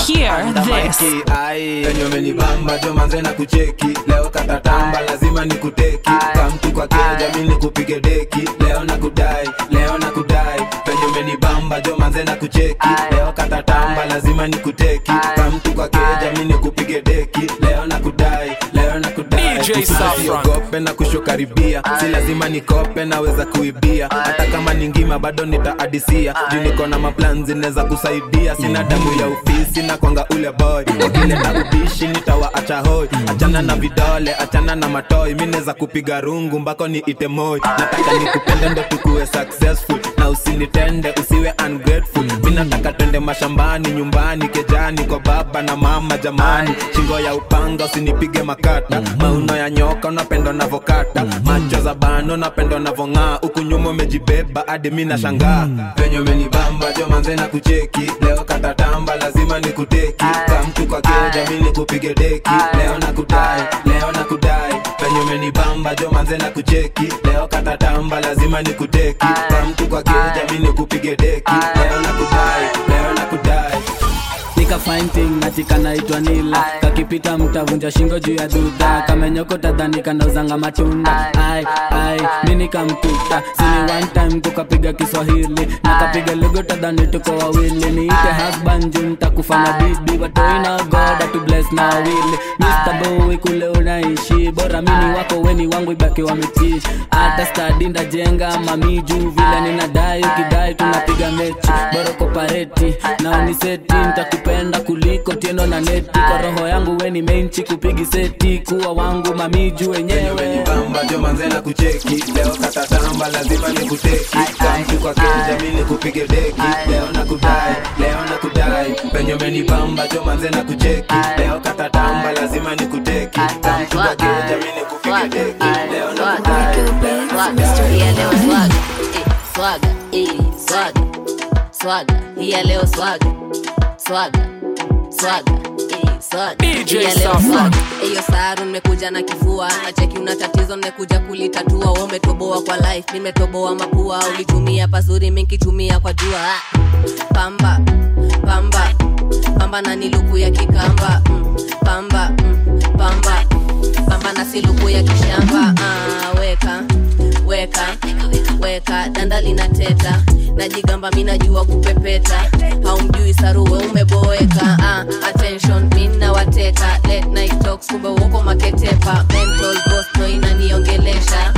hear this. penye umenibamba jo manze na kucheki leo katatamba lazima nikuteki kamtu kwa keja mi nikupige deki leo na kudai leo na kudai penye umenibamba jo manze na kucheki leo katatamba lazima nikuteki kamtu kwa keja mi nikupige deki leo na kudai leo na kudai DJ Saffron. usiogope na kushokaribia si lazima nikope naweza kuibia hata kama ni ngima bado nitaadisia juu niko na maplan zinaweza kusaidia sina damu ya ofisi na kwanga ule boy wakileta ubishi nitawaacha hoi achana na vidole achana na matoi mi naweza kupiga rungu mbako ni ite moi nataka nikupende ndo tukuwe successful na usinitende usiwe ungrateful mi nataka twende mashambani nyumbani kejani kwa baba na mama jamani shingo ya upanga usinipige makata mauno ya nyoka unapendwa navokata macho za bano napendwa navong'aa huku nyuma umejibeba hadi mi nashangaa penye umenibamba jo manze na kucheki leo katatamba lazima nikuteki kamtu kwa keja mi nikupige deki leo na kudai leo na kudai penye umenibamba jo manze na kucheki leo katatamba lazima nikuteki kamtu kwa keja mi nikupige deki leo na kudai leo na kudai nika fine thing natika naitwa nila kakipita mtavunja shingo juu ya dhudha kamenyoko tadhani kanauzanga matunda ai ai mi nikamtuta sini one time kukapiga kiswahili nakapiga lego tadhani tuko wawili niite husband juu nitakufanya bibi watoina goda tu bless na wawili Mr. Bowie kule unaishi bora mini wako weni wangu ibaki wametii hata stadi ndajenga mami juu vile ninadai ukidai tunapiga mechi bora kopareti na uniseti nitakupenda kuliko tieno na neti kwa roho yangu weni menchi kupigi seti kuwa wangu mami juu wenyewe bamba jo manze na kucheki leo katatamba lazima nikuteki kamtu kwa keja mi nikupige deki leo na kudai leo na kudai penye umenibamba jo manze na kucheki leo katatamba lazima nikuteki kamtu kwa keja mi nikupige deki leo na kudai Yeah, leo swaga eh, swaga eh, swaga swaga iya leo swaga swaga swaga eh, swaga DJ Iya leo Saffron. swaga hiyo saru nimekuja na kifua nacheki una tatizo nimekuja kulitatua we umetoboa kwa life nimetoboa mapua ulitumia pazuri minkitumia kwa jua Ah. pamba pamba pamba na niluku ya kikamba mm, pamba mm, pamba pamba na siluku ya kishamba ah, weka weka weka danda linateta najigamba mi najua kupepeta haumjui saruwe umeboeka ah, attention mi nawateka late night talks kumbe uoko maketepa mental ghost no inaniongelesha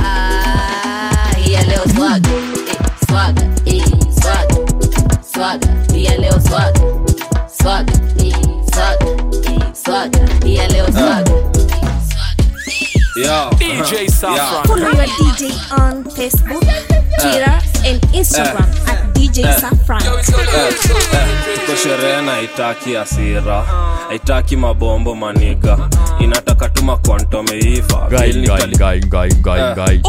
ah, ya leo swaga eh, swaga eh, swaga swaga ya leo swaga swaga eh, swaga eh, swaga ya leo swaga Yo. DJ Saffron. Follow your DJ on Facebook, Twitter, and Instagram at DJ Saffron. tuko sherehe na haitaki asira haitaki mabombo maniga inataka tuma kwantomeiva Gai, gai, gai, gai, gai, gai.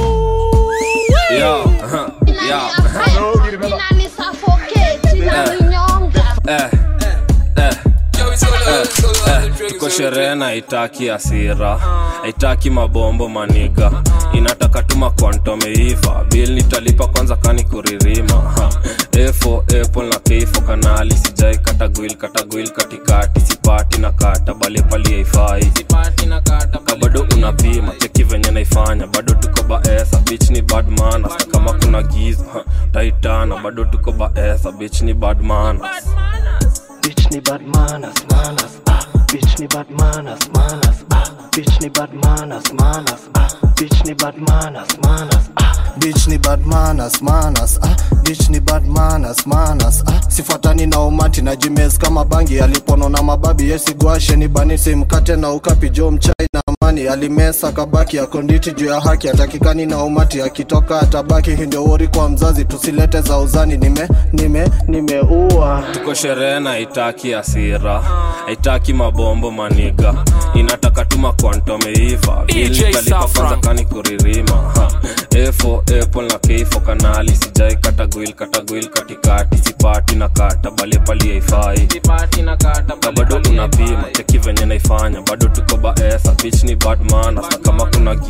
tuko sherehe na haitaki asira haitaki mabombo maniga inataka tuma kwantomeiva bil nitalipa kwanza kani kuririma Ha. efo apple na keifo kanali sijai katagwil katagwil katikati sipati na kata bale pali haifai ka bado unapima cheki venye naifanya bado tuko baesa bich ni bad manners. Na kama kuna giza ha, taitana bado tuko baesa bich ni bad manners. Bitch ni bad manners, manners, ah. Bitch ni bad manners, manners, ah. Bitch ni bad manners, manners, ah. Bitch ni bad manners, manners, ah. Bitch ni bad manners, manners, ah. Bitch ni bad manners, manners, ah. Sifuatani na umati na jimes kama bangi alipono na mababi yesigwashe ni bani simkate na ukapi jo mchai na amani alimesa kabaki akonditi juu ya haki atakikani na umati akitoka atabaki hii ndio wori kwa mzazi tusilete za uzani nime nime nimeua tuko sherehe na haitaki asira haitaki mabombo maniga inataka tuma kwantomeiva DJ ilitalipa Saffron. kwanza kani kuririma Ha. efo apple na keifo kanali sijai katagwil katagwil katikati sipati na kata bale pali haifai ka bado unapima cheki venye naifanya bado tuko baesa bich ni bad manners. na kama kuna giza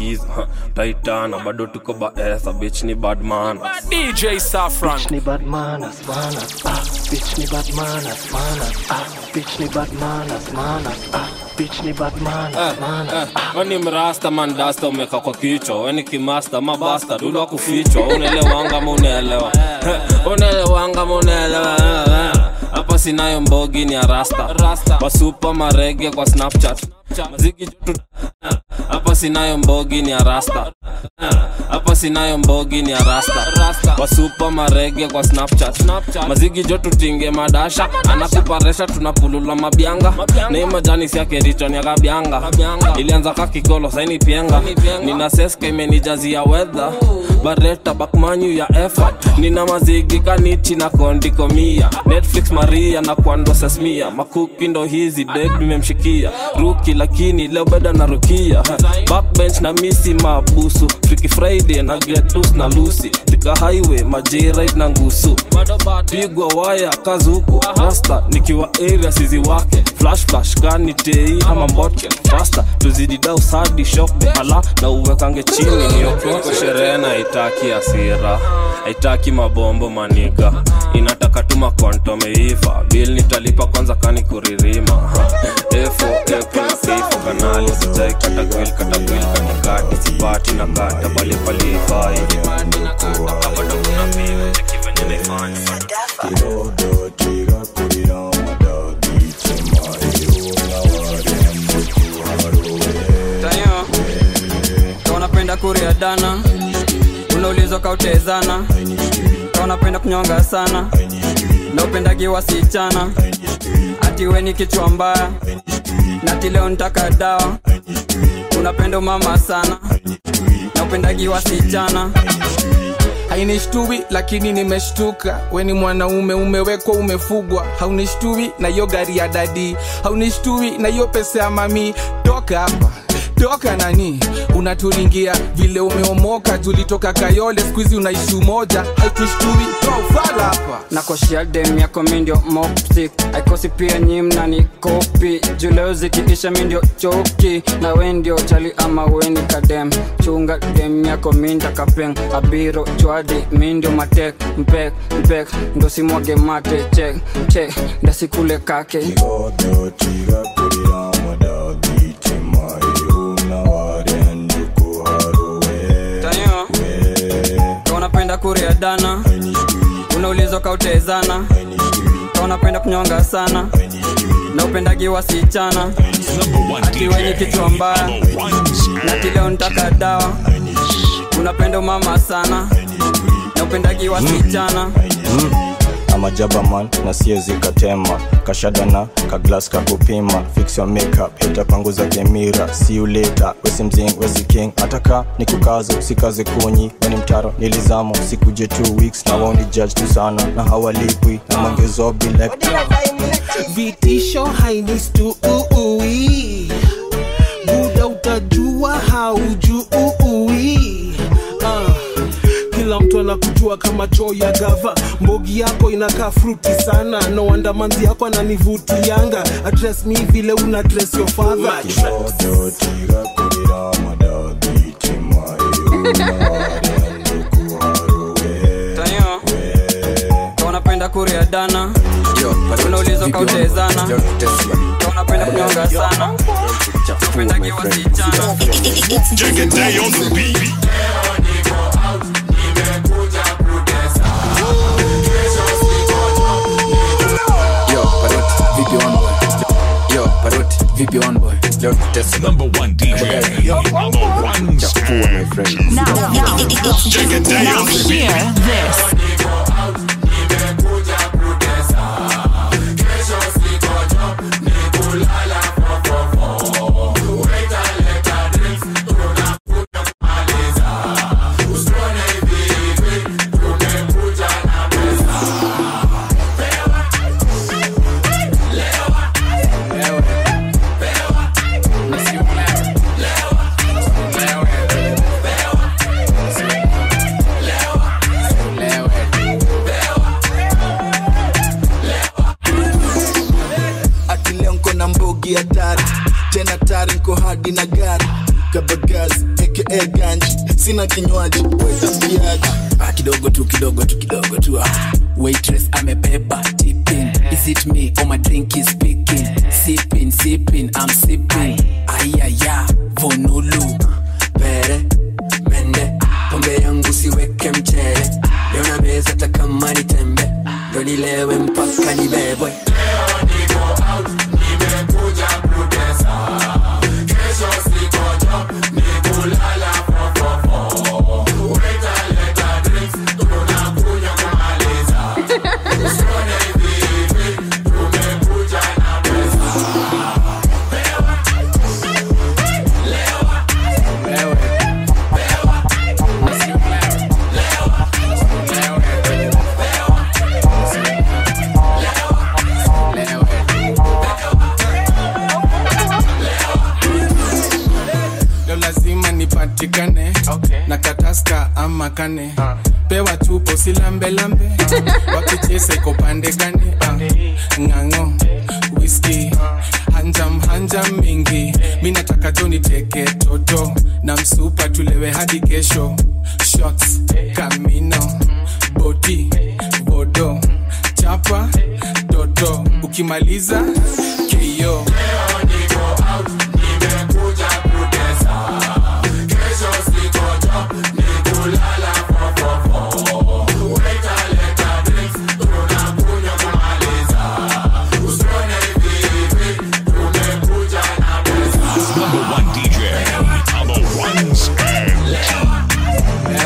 skiza taitana bado tuko baesa bich ni badman DJ Safran. Bitch ni bad manners, manners, ah. Bitch ni bad manners, manners, ah. Bitch ni bad manners, manners, ah. Bitch ni bad manners, manners. weni mrasta mandasta umeka kwa kichwa weni kimasta mabasta dulwa kufichwa unaelewanga ma unaelewa unaelewanga ma unaelewa hapa sinayo mbogi ni arasta wasupa marege kwa snapchat mazigi jotu hapa sinayo mbogi ni arasta hapa sinayo mbogi ni arasta wasupa marege kwa snapchat mazigi jo tutinge madasha anakuparesha tunapulula mabyanga nei majani siakerichoni akabyanga ilianza kakikolo saini pienga nina seska imenijazia wedha bareta bakmanyu ya effort nina mazigi kanichi na kondikomia netflix maria na kwando sesmia makuki ndo hizi deg nimemshikia ruki lakini leo beda na rukia backbench na misi mabusu Freaky friday na getus na lusi tika highway majirit na ngusu pigwa waya kazuku rasta nikiwa area sizi wake flash flash kani tei ama mbotke fasta tuzidi dau sadi shokbe ala na uwekange chini nioko sherehe na itaki asira haitaki mabombo maniga inataka tu makonto meiva bil nitalipa kwanza kani kuririma efo epo na pifo kanali sijai kata gwil kata gwil katikati sipati na kata bali palifai bado kuna mimi cheki venye naifanya tayo ka unapenda kuria dana unaulizwa kautezana ka unapenda kunyonga sana na upendagi wasichana ati we ni kichwa mbaya nati leo nitaka dawa unapenda umama sana na upendagi wasichana hainishtui lakini nimeshtuka weni mwanaume umewekwa umefugwa haunishtui na hiyo gari ya dadi haunishtui na hiyo pesa ya mami toka hapa toka nani unaturingia vile umeomoka tulitoka kayole skuizi unaishi umoja hautushtui tofala hapa nakoshia dem yako mindio mopsik aikosi pia nyimna ni kopi juleo zikiisha mindio choki na wendio chali ama weni kadem chunga dem yako minda kapeng abiro chwadi mindio matek mpek mpek ndo simwage mate chek chek ndasikule kake tayo ka unapenda kuria dana unaulizwa kautezana ka unapenda kunyonga sana na upendagi wasichana ati wenye kichwa mbaya na kileo nitaka dawa unapenda umama sana na upendagi wasichana amajabaman na siezi katema kashadana kaglas kakupima fix your makeup hita panguza kemira see you later wesi mzing wesi king ataka ni kukazo sikaze kunyi weni mtaro nilizamo sikuje two weeks na waoni judge tu sana na hawalipwi na mangezobi like vitisho hainistuui buda utajua haujui ah. kila mtu anakujua kama choo ya gava mbogi yako inakaa fruti sana no wonder manzi yako ananivutianga address mi vile una address your father tayo ka unapenda kuria dana unaulizwa kautezana ka unapenda kunyonga sana upendagi wasichana Take a day on the beat. Yo, Parrot, vipi on boy? Yo, Parrot, vipi on boy? Leo tutesi. Number one DJ on the ones Chafua, my friend. Now, now, Take a day now on the hear beat. this. Lewe. aka ganji sina kinywaji wetasikiaji ah, kidogo tu kidogo tu kidogo tu ah. waitress amebeba tipping is it me or my drink is speaking sipping sipping i'm sipping ayaya vonulu pere mende pombe yangu siweke mchele leo na meza hata kama ni tembe ndo nilewe mpaka nibebwe leo lazima nipatikane na kataska ama kane pewa chupo silambelambe wakichesa iko pande gani Ah, ng'ang'o whisky hanjam hanjam mingi mi nataka jo niteke toto na msupa tulewe hadi kesho shots kamino boti bodo chapa toto ukimaliza keyo Number one DJ on the ones and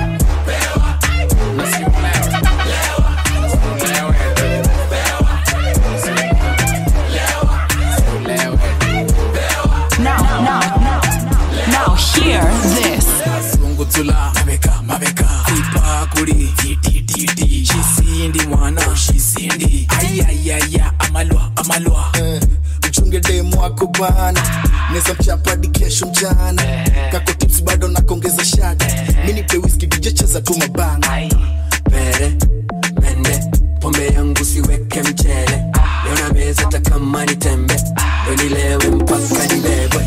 Now, now, now, now, hear this. sunguzula mabeka mabeka ipakuli titititi shisindi mwana shisindi ayayaya amalwa amalwa mchunge demu wako bana neza mchapadi kesho mchana kako tips bado nakongeza shada minipe wiski dijecheza tu mabana pere mende pombe yangu siweke mchele leo na meza hata kama ni tembe ndo nilewe mpaka nibebwe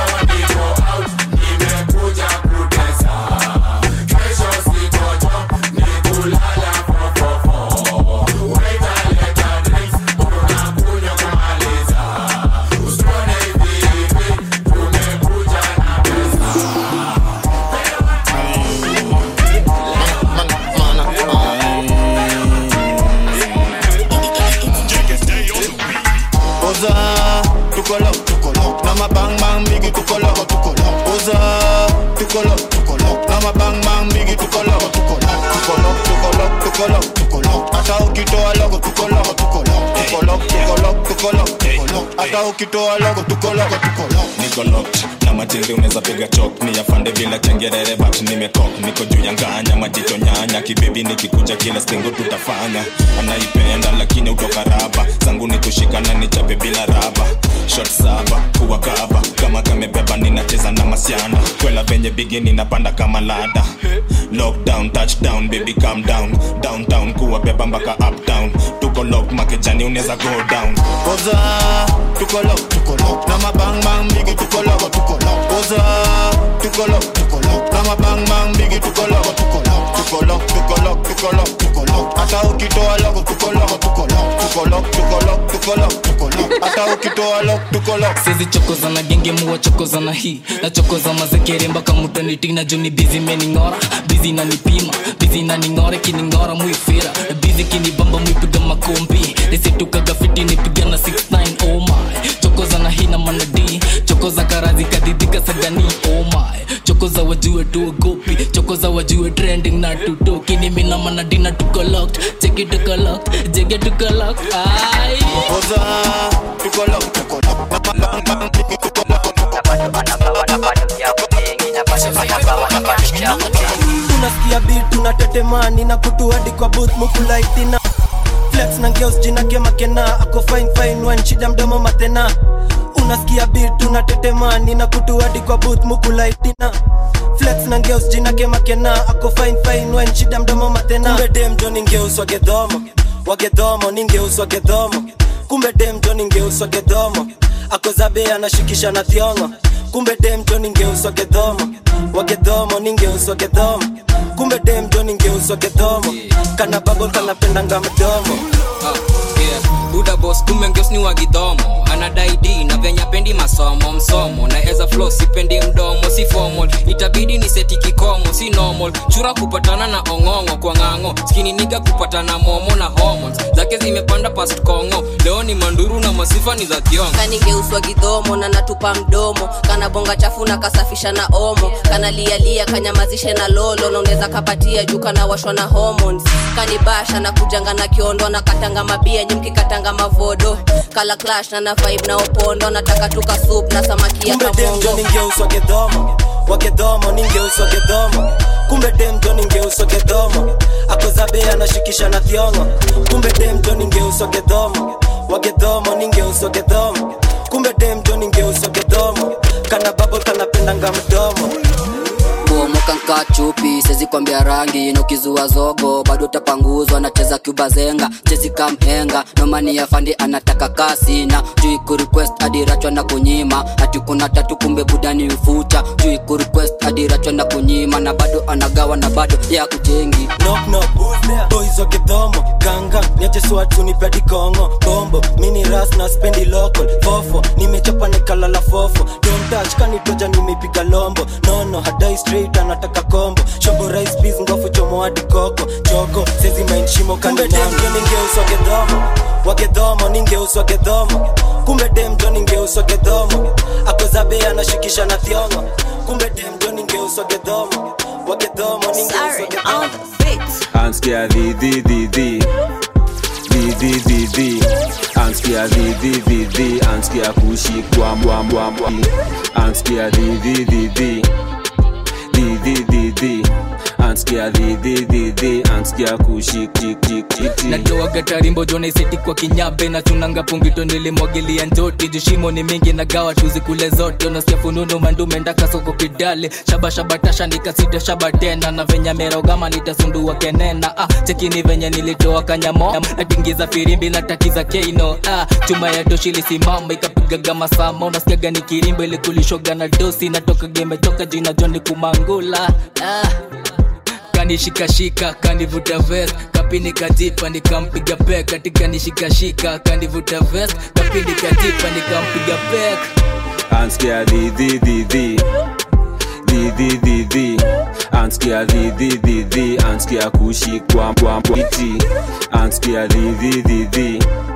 oza tukolo tukolo na mabang bang bigi tukolo tukolo oza tukolo tukolo na mabang bang bigi tukolo tukolo tukolo tukolo tukolo tukolo hata ukitoa logo tukolo tukolo tukolo tukolo tukolo tukolo hata ukitoa logo tukolo tukolo niko locked na machizi unaweza piga chok ni afande bila chengerere but nimekok niko juu ya nganya majicho nyanya kibebi nikikuja kila stingo tutafanya anaipenda lakini utoka raba zangu ni kushikana nichape bila raba shot saba kuwa kaba kama kamebeba ninacheza na masiana kwela venye bigi ninapanda kama lada lockdown touchdown baby calm down downtown kuwa beba mpaka uptown tuko lock makejani unaweza go down oza tukolo tukolo na mabang bang bigi tukolo tukolo oza tukolo tukolo na mabang bang bigi tukolo tukolo tukolo tukolo tukolo tukolo hata ukitoa logo tukolo tukolo tukolo tukolo tukolo tukolo hata ukitoa logo tukolo sizi chokoza na genge muwa chokoza na hii na chokoza mazekere mpaka mutanitina juni bizi mening'ora bizi nanipima bizi naning'ora kining'ora muifira bizi kinibamba muipiga makombi nisitukaga fiti nipiga na 69 oh my chokoza na hii na manadi chokoza karazi kadidika sagani oh my chokoza wajue tuogopi chokoza wajue trending na tutoki nimi na manadi na tuko locked cheki tuko locked jege tuko locked ai oza tukolo tukolo na mabang bang bigi tukolo unasikia bit unatetemani na kutu hadi kwa booth mukulaitina flex na ngeos jina kemakena ako fine fine wan shida mdomo matena unasikia bit unatetemani na kutu hadi kwa booth mukulaitina flex na ngeos jina kemakena ako fine fine wan shida mdomo matena kumbe dem jo ningeus wagedhomo wagedhomo ningeus wagedhomo kumbe dem jo ningeus wagedhomo ako zabe anashikisha na thiongo kumbe dem jo ningeuswa gedhomo wagedhomo ningeuswa gedhomo kumbe dem jo ningeuswa gedhomo kana babo kanapendanga mdomo yeah. buda bos kumbe ngeos ni wagidhomo anadai d na venya pendi masomo msomo na eza flo sipendi mdomo si formal itabidi ni seti kikomo si normal chura kupatana na ong'ong'o kwa ng'ang'o skini niga kupatana momo na hormones zake zimepanda past kongo leo ni manduru na masifa ni za thiongo kanigeuswa gidhomo na natupa mdomo kana bonga chafu na kasafisha na omo kana lialia kanyamazishe na lolo na unaweza kapatia juu kana washwa na hormones kanibasha na kujanga na kiondo na katanga mabia nyimki katanga mavodo kala clash na na vibe na opondo nataka tuka soup na samaki ya kumbe dem jo kabongo ningeuswa gedhomo wagedhomo ningeuswa gedhomo kumbe dem jo ningeuswa gedhomo akozabe anashikisha na thiongo kumbe dem jo ningeuswa gedhomo wagedhomo ningeuswa gedhomo kumbe dem jo ningeuswa gedhomo kana babo kanapendanga mdomo kuomoka nka chupi sezi kwambia rangi na ukizua zogo bado utapanguzwa nacheza kubazenga chezi kamhenga nomani ya fandi anataka kasi na juu kurequest adirachwa na kunyima hati kuna tatu kumbe budani ufucha juu kurequest adirachwa na kunyima na bado anagawa na bado ya kujengi knock knock boys wa gedhomo ganga niache swatu ni pedi kongo bombo mini ras na spendi local fofo nimechapa nikalala fofo don't touch kanitoja nimepiga lombo nono hadai straight anataka kombo shobo rice peas ngofu chomo hadi koko choko sezi mind shimo kumbe dem jo ningeuswa gedhomo wagedhomo ningeuswa gedhomo kumbe dem jo ningeuswa gedhomo akozabe anashikisha na thiongo kumbe dem jo ningeuswa gedhomo wagedhomo ningeuswa gedhomo Anskia the the the the the the the the Anskia the the the the Anskia kushikwa mbwa mbwa mbwa Anskia the the the the the the the the Anskia the the the the Anskia kushik tik tik tik tik natoaga tarimbo jona iseti kwa kinyabe na tunanga pungito nilimwagilia njoti jushimo ni mingi na gawa tuzi kule zote unasikia fununu mandume ndaka soko kidale shabashabatasha nikasida shaba tena na venya merogama nitasundua kenena ah, chekini venye nilitoa kanyamo natingiza firimbi natakiza keino ah, chuma ya doshi lisimama ikapigaga masama unasikiaga ni kirimbo ilikulishoga na dosi natokaga imetoka jina joni kumangula ah kanishikashika kanivuta vest kapini kajipa nikampiga pek katika nishikashika kanivuta vest kapini kajipa nikampiga pek Anskia the the the the the the the the Anskia the the the the Anskia kushikwa mbwa mbwa iti Anskia the the the the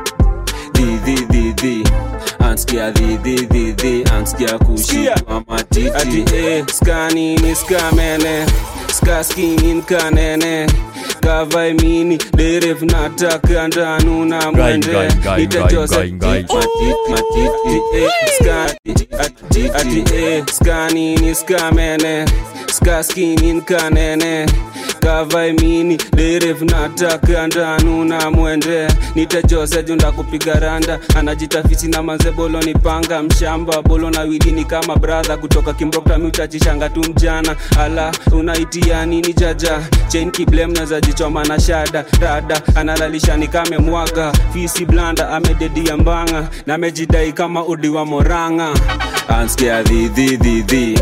the the the the Anskia the the the the Anskia kushikwa matiti Ati eh skanini skamene skaskini nkanene kavai mini deref nataka ndanu na mwende Gai, gai, gai, itajose gai, gai, gai. matiti matiti eh skani ati ati eh skanini skamene skaskini nkanene kavai mini deref nataka ndanu na mwende nitajose junda kupiga randa anajitafisi na manze bolo ni panga mshamba bolo na wili ni kama bradha kutoka kimbokta miutachishanga tu mjana ala unaitia nini jaja chain kiblem naza jichoma na shada rada analalisha ni kame mwaga fisi blanda amededia mbanga na amejidai kama udi wa moranga anskia dhi dhi dhi dhi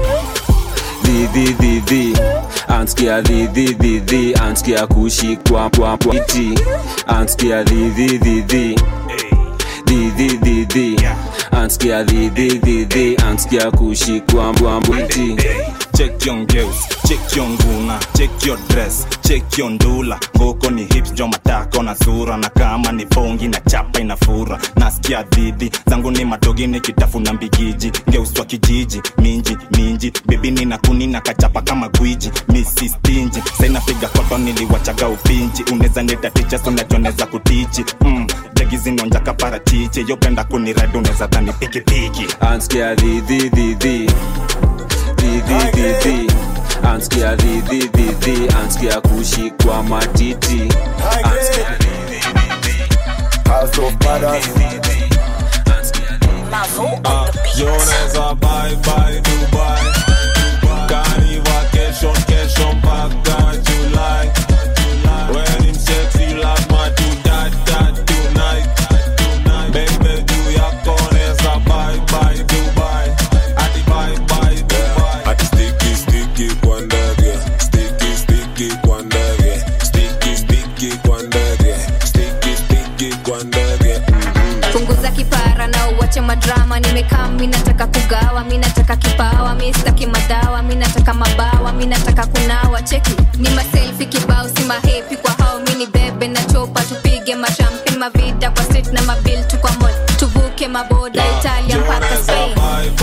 dhi dhi dhi dhi anskia dhi dhi dhi dhi anskia kushikwa kwa kwa iti anskia dhi dhi dhi dhi dhi dhi dhi dhi anskia dhi dhi dhi dhi anskia kushikwa mbwa mbwiti check your girls check your nguna check your dress check your ndula ngoko ni hips jo matako na sura na kama ni bongi na chapa inafura nasikia dhidi zangu ni madogi nikitafuna mbigiji ngeuswa kijiji minji minji bebi nina kuni na kachapa kama gwiji misi stinji sainapiga koto niliwachaga upinji uneza ndeta ticha sunajoneza kutichi mm, jagi zinonja kaparachichi yopenda kuniradi uneza dhani pikipiki anskia dhi dhi dhi dhi dhi dhi dhi dhi anskia dhi dhi dhi dhi anskia kushikwa matiti anskia dhi dhi dhi dhi House of Brothers. Ah, Joneza bye bye Dubai Kani vacation kesho mpaka July When him sexy lazima tu dat dat tonight Baby juu yako neza bye bye Dubai Adi bye mi staki madawa mi nataka mabawa mi nataka kunawa cheki ni maselfi kibao si mahepi kwa hao mi ni bebe na chopa tupige mashampen mavida kwa street na mabil tu kwa mall tuvuke maboda italia mpaka spain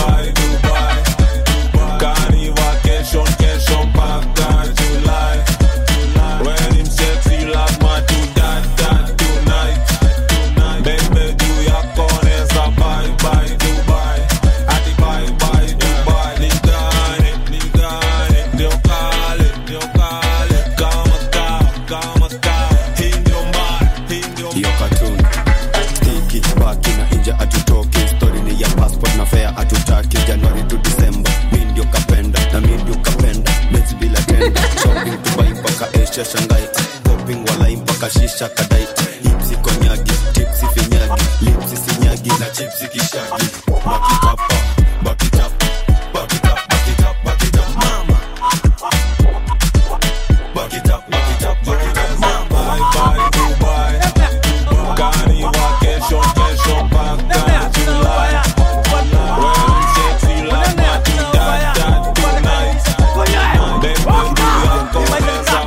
Kani vacation, kesho mpaka July. When him sexy lazima tu dat dat tonight. Baby juu yako neza bye bye Dubai. Ati bye bye Dubai. Nigane, nigane, ndio kale, ndio kale. Kama kawa, kama kawa. Hii ndio mbaya, hii ndio hiyo cartoon stiki baki na inja atutoki stori ni ya passport na fea atutaki januari to december mi ndio kapenda na mi ndio kapenda mezi bila tenda shopping dubai mpaka asia shangai popping walai mpaka shisha kadai hipsi konyagi tipsi finyagi lipsi sinyagi na chipsi kishagi bakitapa bakitapa bakitapa bakitapa bakitapa mama bakitapa bakitapa bakitapa mama bye bye Dubai. Kani vacation, kesho mpaka July. When him sexy lazima tu dat dat tonight. Baby juu yako neza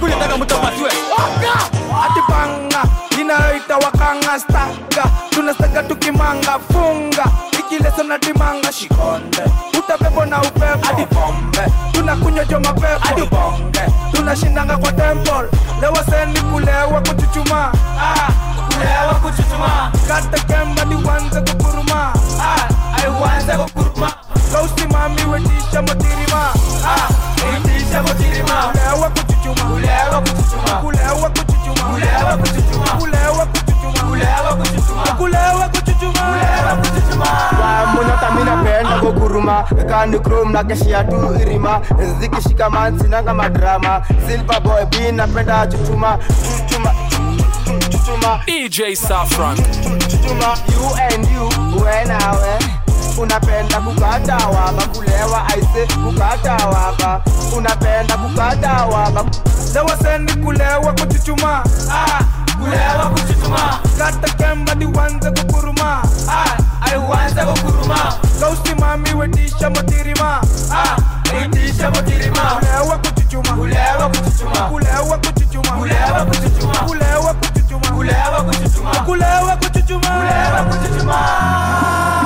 atipanga inayoita wakanga staga tunastaga tukimanga funga ikileso na timanga shikonde utapepo na upepo hadi pombe tunakunywa jo mapepo hadi bonge tunashindanga kwa temple lewa seni kulewa kuchuchuma ah, kulewa kuchuchuma kata kemba ni wanze kukuruma ah, ai wanze kukuruma kausimami wetisha motirima ah, wetisha motirima kulewa kuchuchuma kulewa kuchuchuma kulewa kuchuchuma kulewa kuchuchuma kulewa kuchuchuma kulewa kuchuchuma kulewa kuchuchuma kulewa kuchuchuma munyota minapenda kuguruma kani krom na keshia tu irima zikishikaman sinanga madrama silver boy b napenda chuchuma chuchuma chuchuma DJ Saffron. chuchuma you and you we nawe unapenda kukata waba kulewa aise kukata waba unapenda kukata waba lewa seni kulewa kuchuchuma ah, kulewa kuchuchuma kata kemba ni wanze kukuruma ah, ai wanze kukuruma kausimami wetisha motirima ah, wetisha motirima kulewa kuchuchuma kulewa kuchuchuma kulewa kuchuchuma kulewa kuchuchuma kulewa kuchuchuma kulewa kuchuchuma kulewa kuchuchuma kulewa kuchuchuma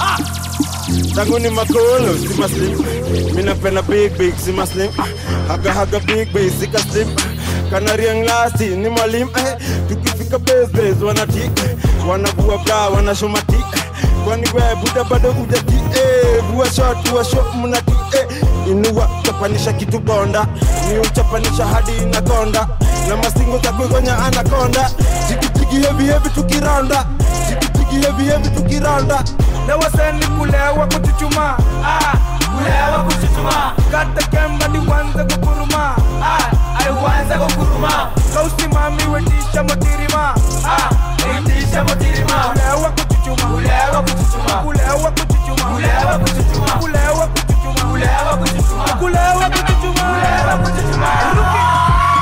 zangu ni makolo si maslim minapenda big big si maslim haga haga big big sika slim kanariang lasti ni malim eh, tukifika besbes wanati wanavua bra wanashomati kwani we buda bado ujati eh, vua shot vua shot mnati eh, inua chapanisha kitu bonda ni uchapanisha hadi inakonda na masingo za kuigonya anakonda jikijiki hevi hevi tukiranda jikijiki hevi hevi tukiranda lewa seni kulewa kuchuchuma ah, kulewa kuchuchuma kata kemba ni wanze kukuruma ah, ai wanze kukuruma kausimami wetisha motirima ah, wetisha motirima kulewa kuchuchuma kulewa kuchuchuma kulewa kuchuchuma kulewa kuchuchuma kulewa kuchuchuma kulewa kuchuchuma kulewa kuchuchuma kulewa kuchuchuma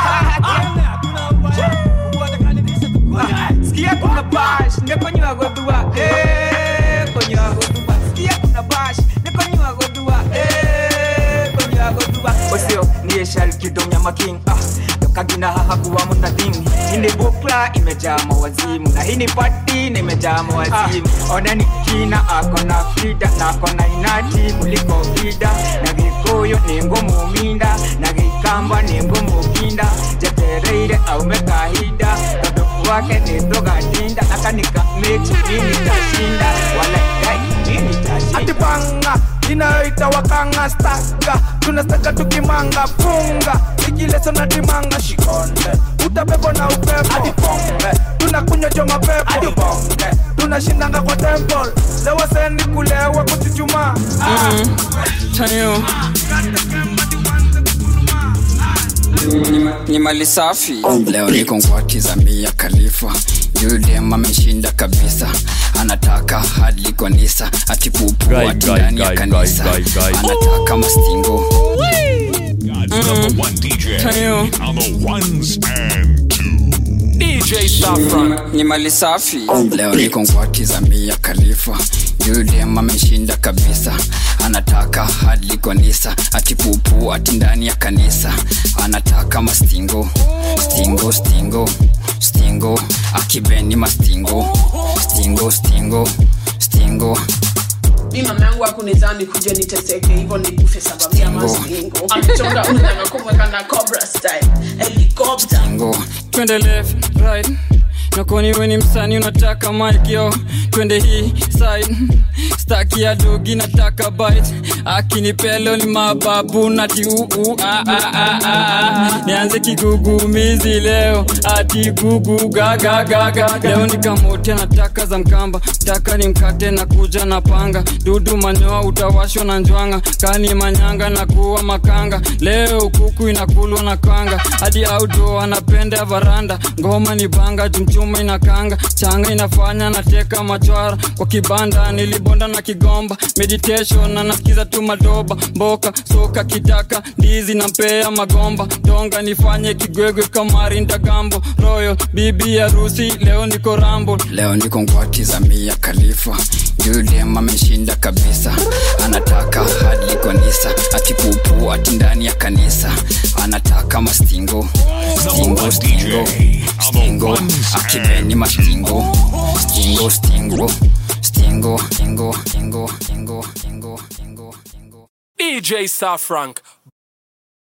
Sikia kuna bash, nekonywa godua, eh, konywa godua. Sikia kuna bash, nekonywa godua, eh, konywa godua. Osio niye shal kidonya making ah kagina haha kuwa muna thing ini bukla imejaa mawazimu na hii ni pati na imejaa mawazimu ona ni kina akona frida na akona inati kuliko vida na gikuyu ni ngumu minda na gikamba ni ngumu kinda jetereire aume kahida kadoku wake ni doga dinda akanika mechi mimi tashinda wala dai mimi tashinda atipanga inayoita wakanga staga tunastaga tukimanga funga ikileso na timanga shikonde utapepo na upepo hadi pombe tunakunywa jo mapepo hadi bonge tunashindanga kwa temple lewa seni kulewa kuchuchuma ah. Tayo. ni mali safi leo niko ngwati za mia khalifa yule ameshinda kabisa anataka hadi kanisa atipupu Guy, ati guy, ndani ya guy, kanisa guy, guy, guy. anataka mastingo God's number one DJ Tayo. on the ones and DJ Saffron ni mali safi leo niko ngwati za mia khalifa yudem ameshinda kabisa anataka hadi kanisa ati pupu ati ndani ya kanisa anataka mastingo stingo stingo stingo akibeni mastingo stingo stingo stingo mi mama yangu akunizani kuja niteseke hivyo nikufe sababu ya masingo amechonga unataka kumweka na cobra style helicopter stingo twende left right nakoni weni msani unataka mikyo twende hii side staki ya dogi nataka bite akinipelo ni mababu nati uu ah, ah, ah, ah. nianze kigugumizi leo ati gugu gagagaga leo nikamote nataka za mkamba taka ni mkate na kuja na panga dudu manyoa utawashwa na njwanga kani manyanga na kuwa makanga leo kuku inakulwa na kanga hadi audo anapenda varanda ngoma ni banga jumchuma inakanga changa inafanya nateka machwara kwa kibanda nilibonda na kigomba meditation na nasikiza tu madoba mboka soka kitaka ndizi na mpea magomba donga nifanye kigwegwe kamari ndagambo royal bibi harusi leo niko rambo leo niko ngwati za mia khalifa yudem ameshinda kabisa anataka hadi kanisa ati pupu ati ndani ya kanisa anataka mastingo stingo stingo stingo akibeni mastingo stingo stingo stingo stingo stingo stingo stingo DJ Star Frank,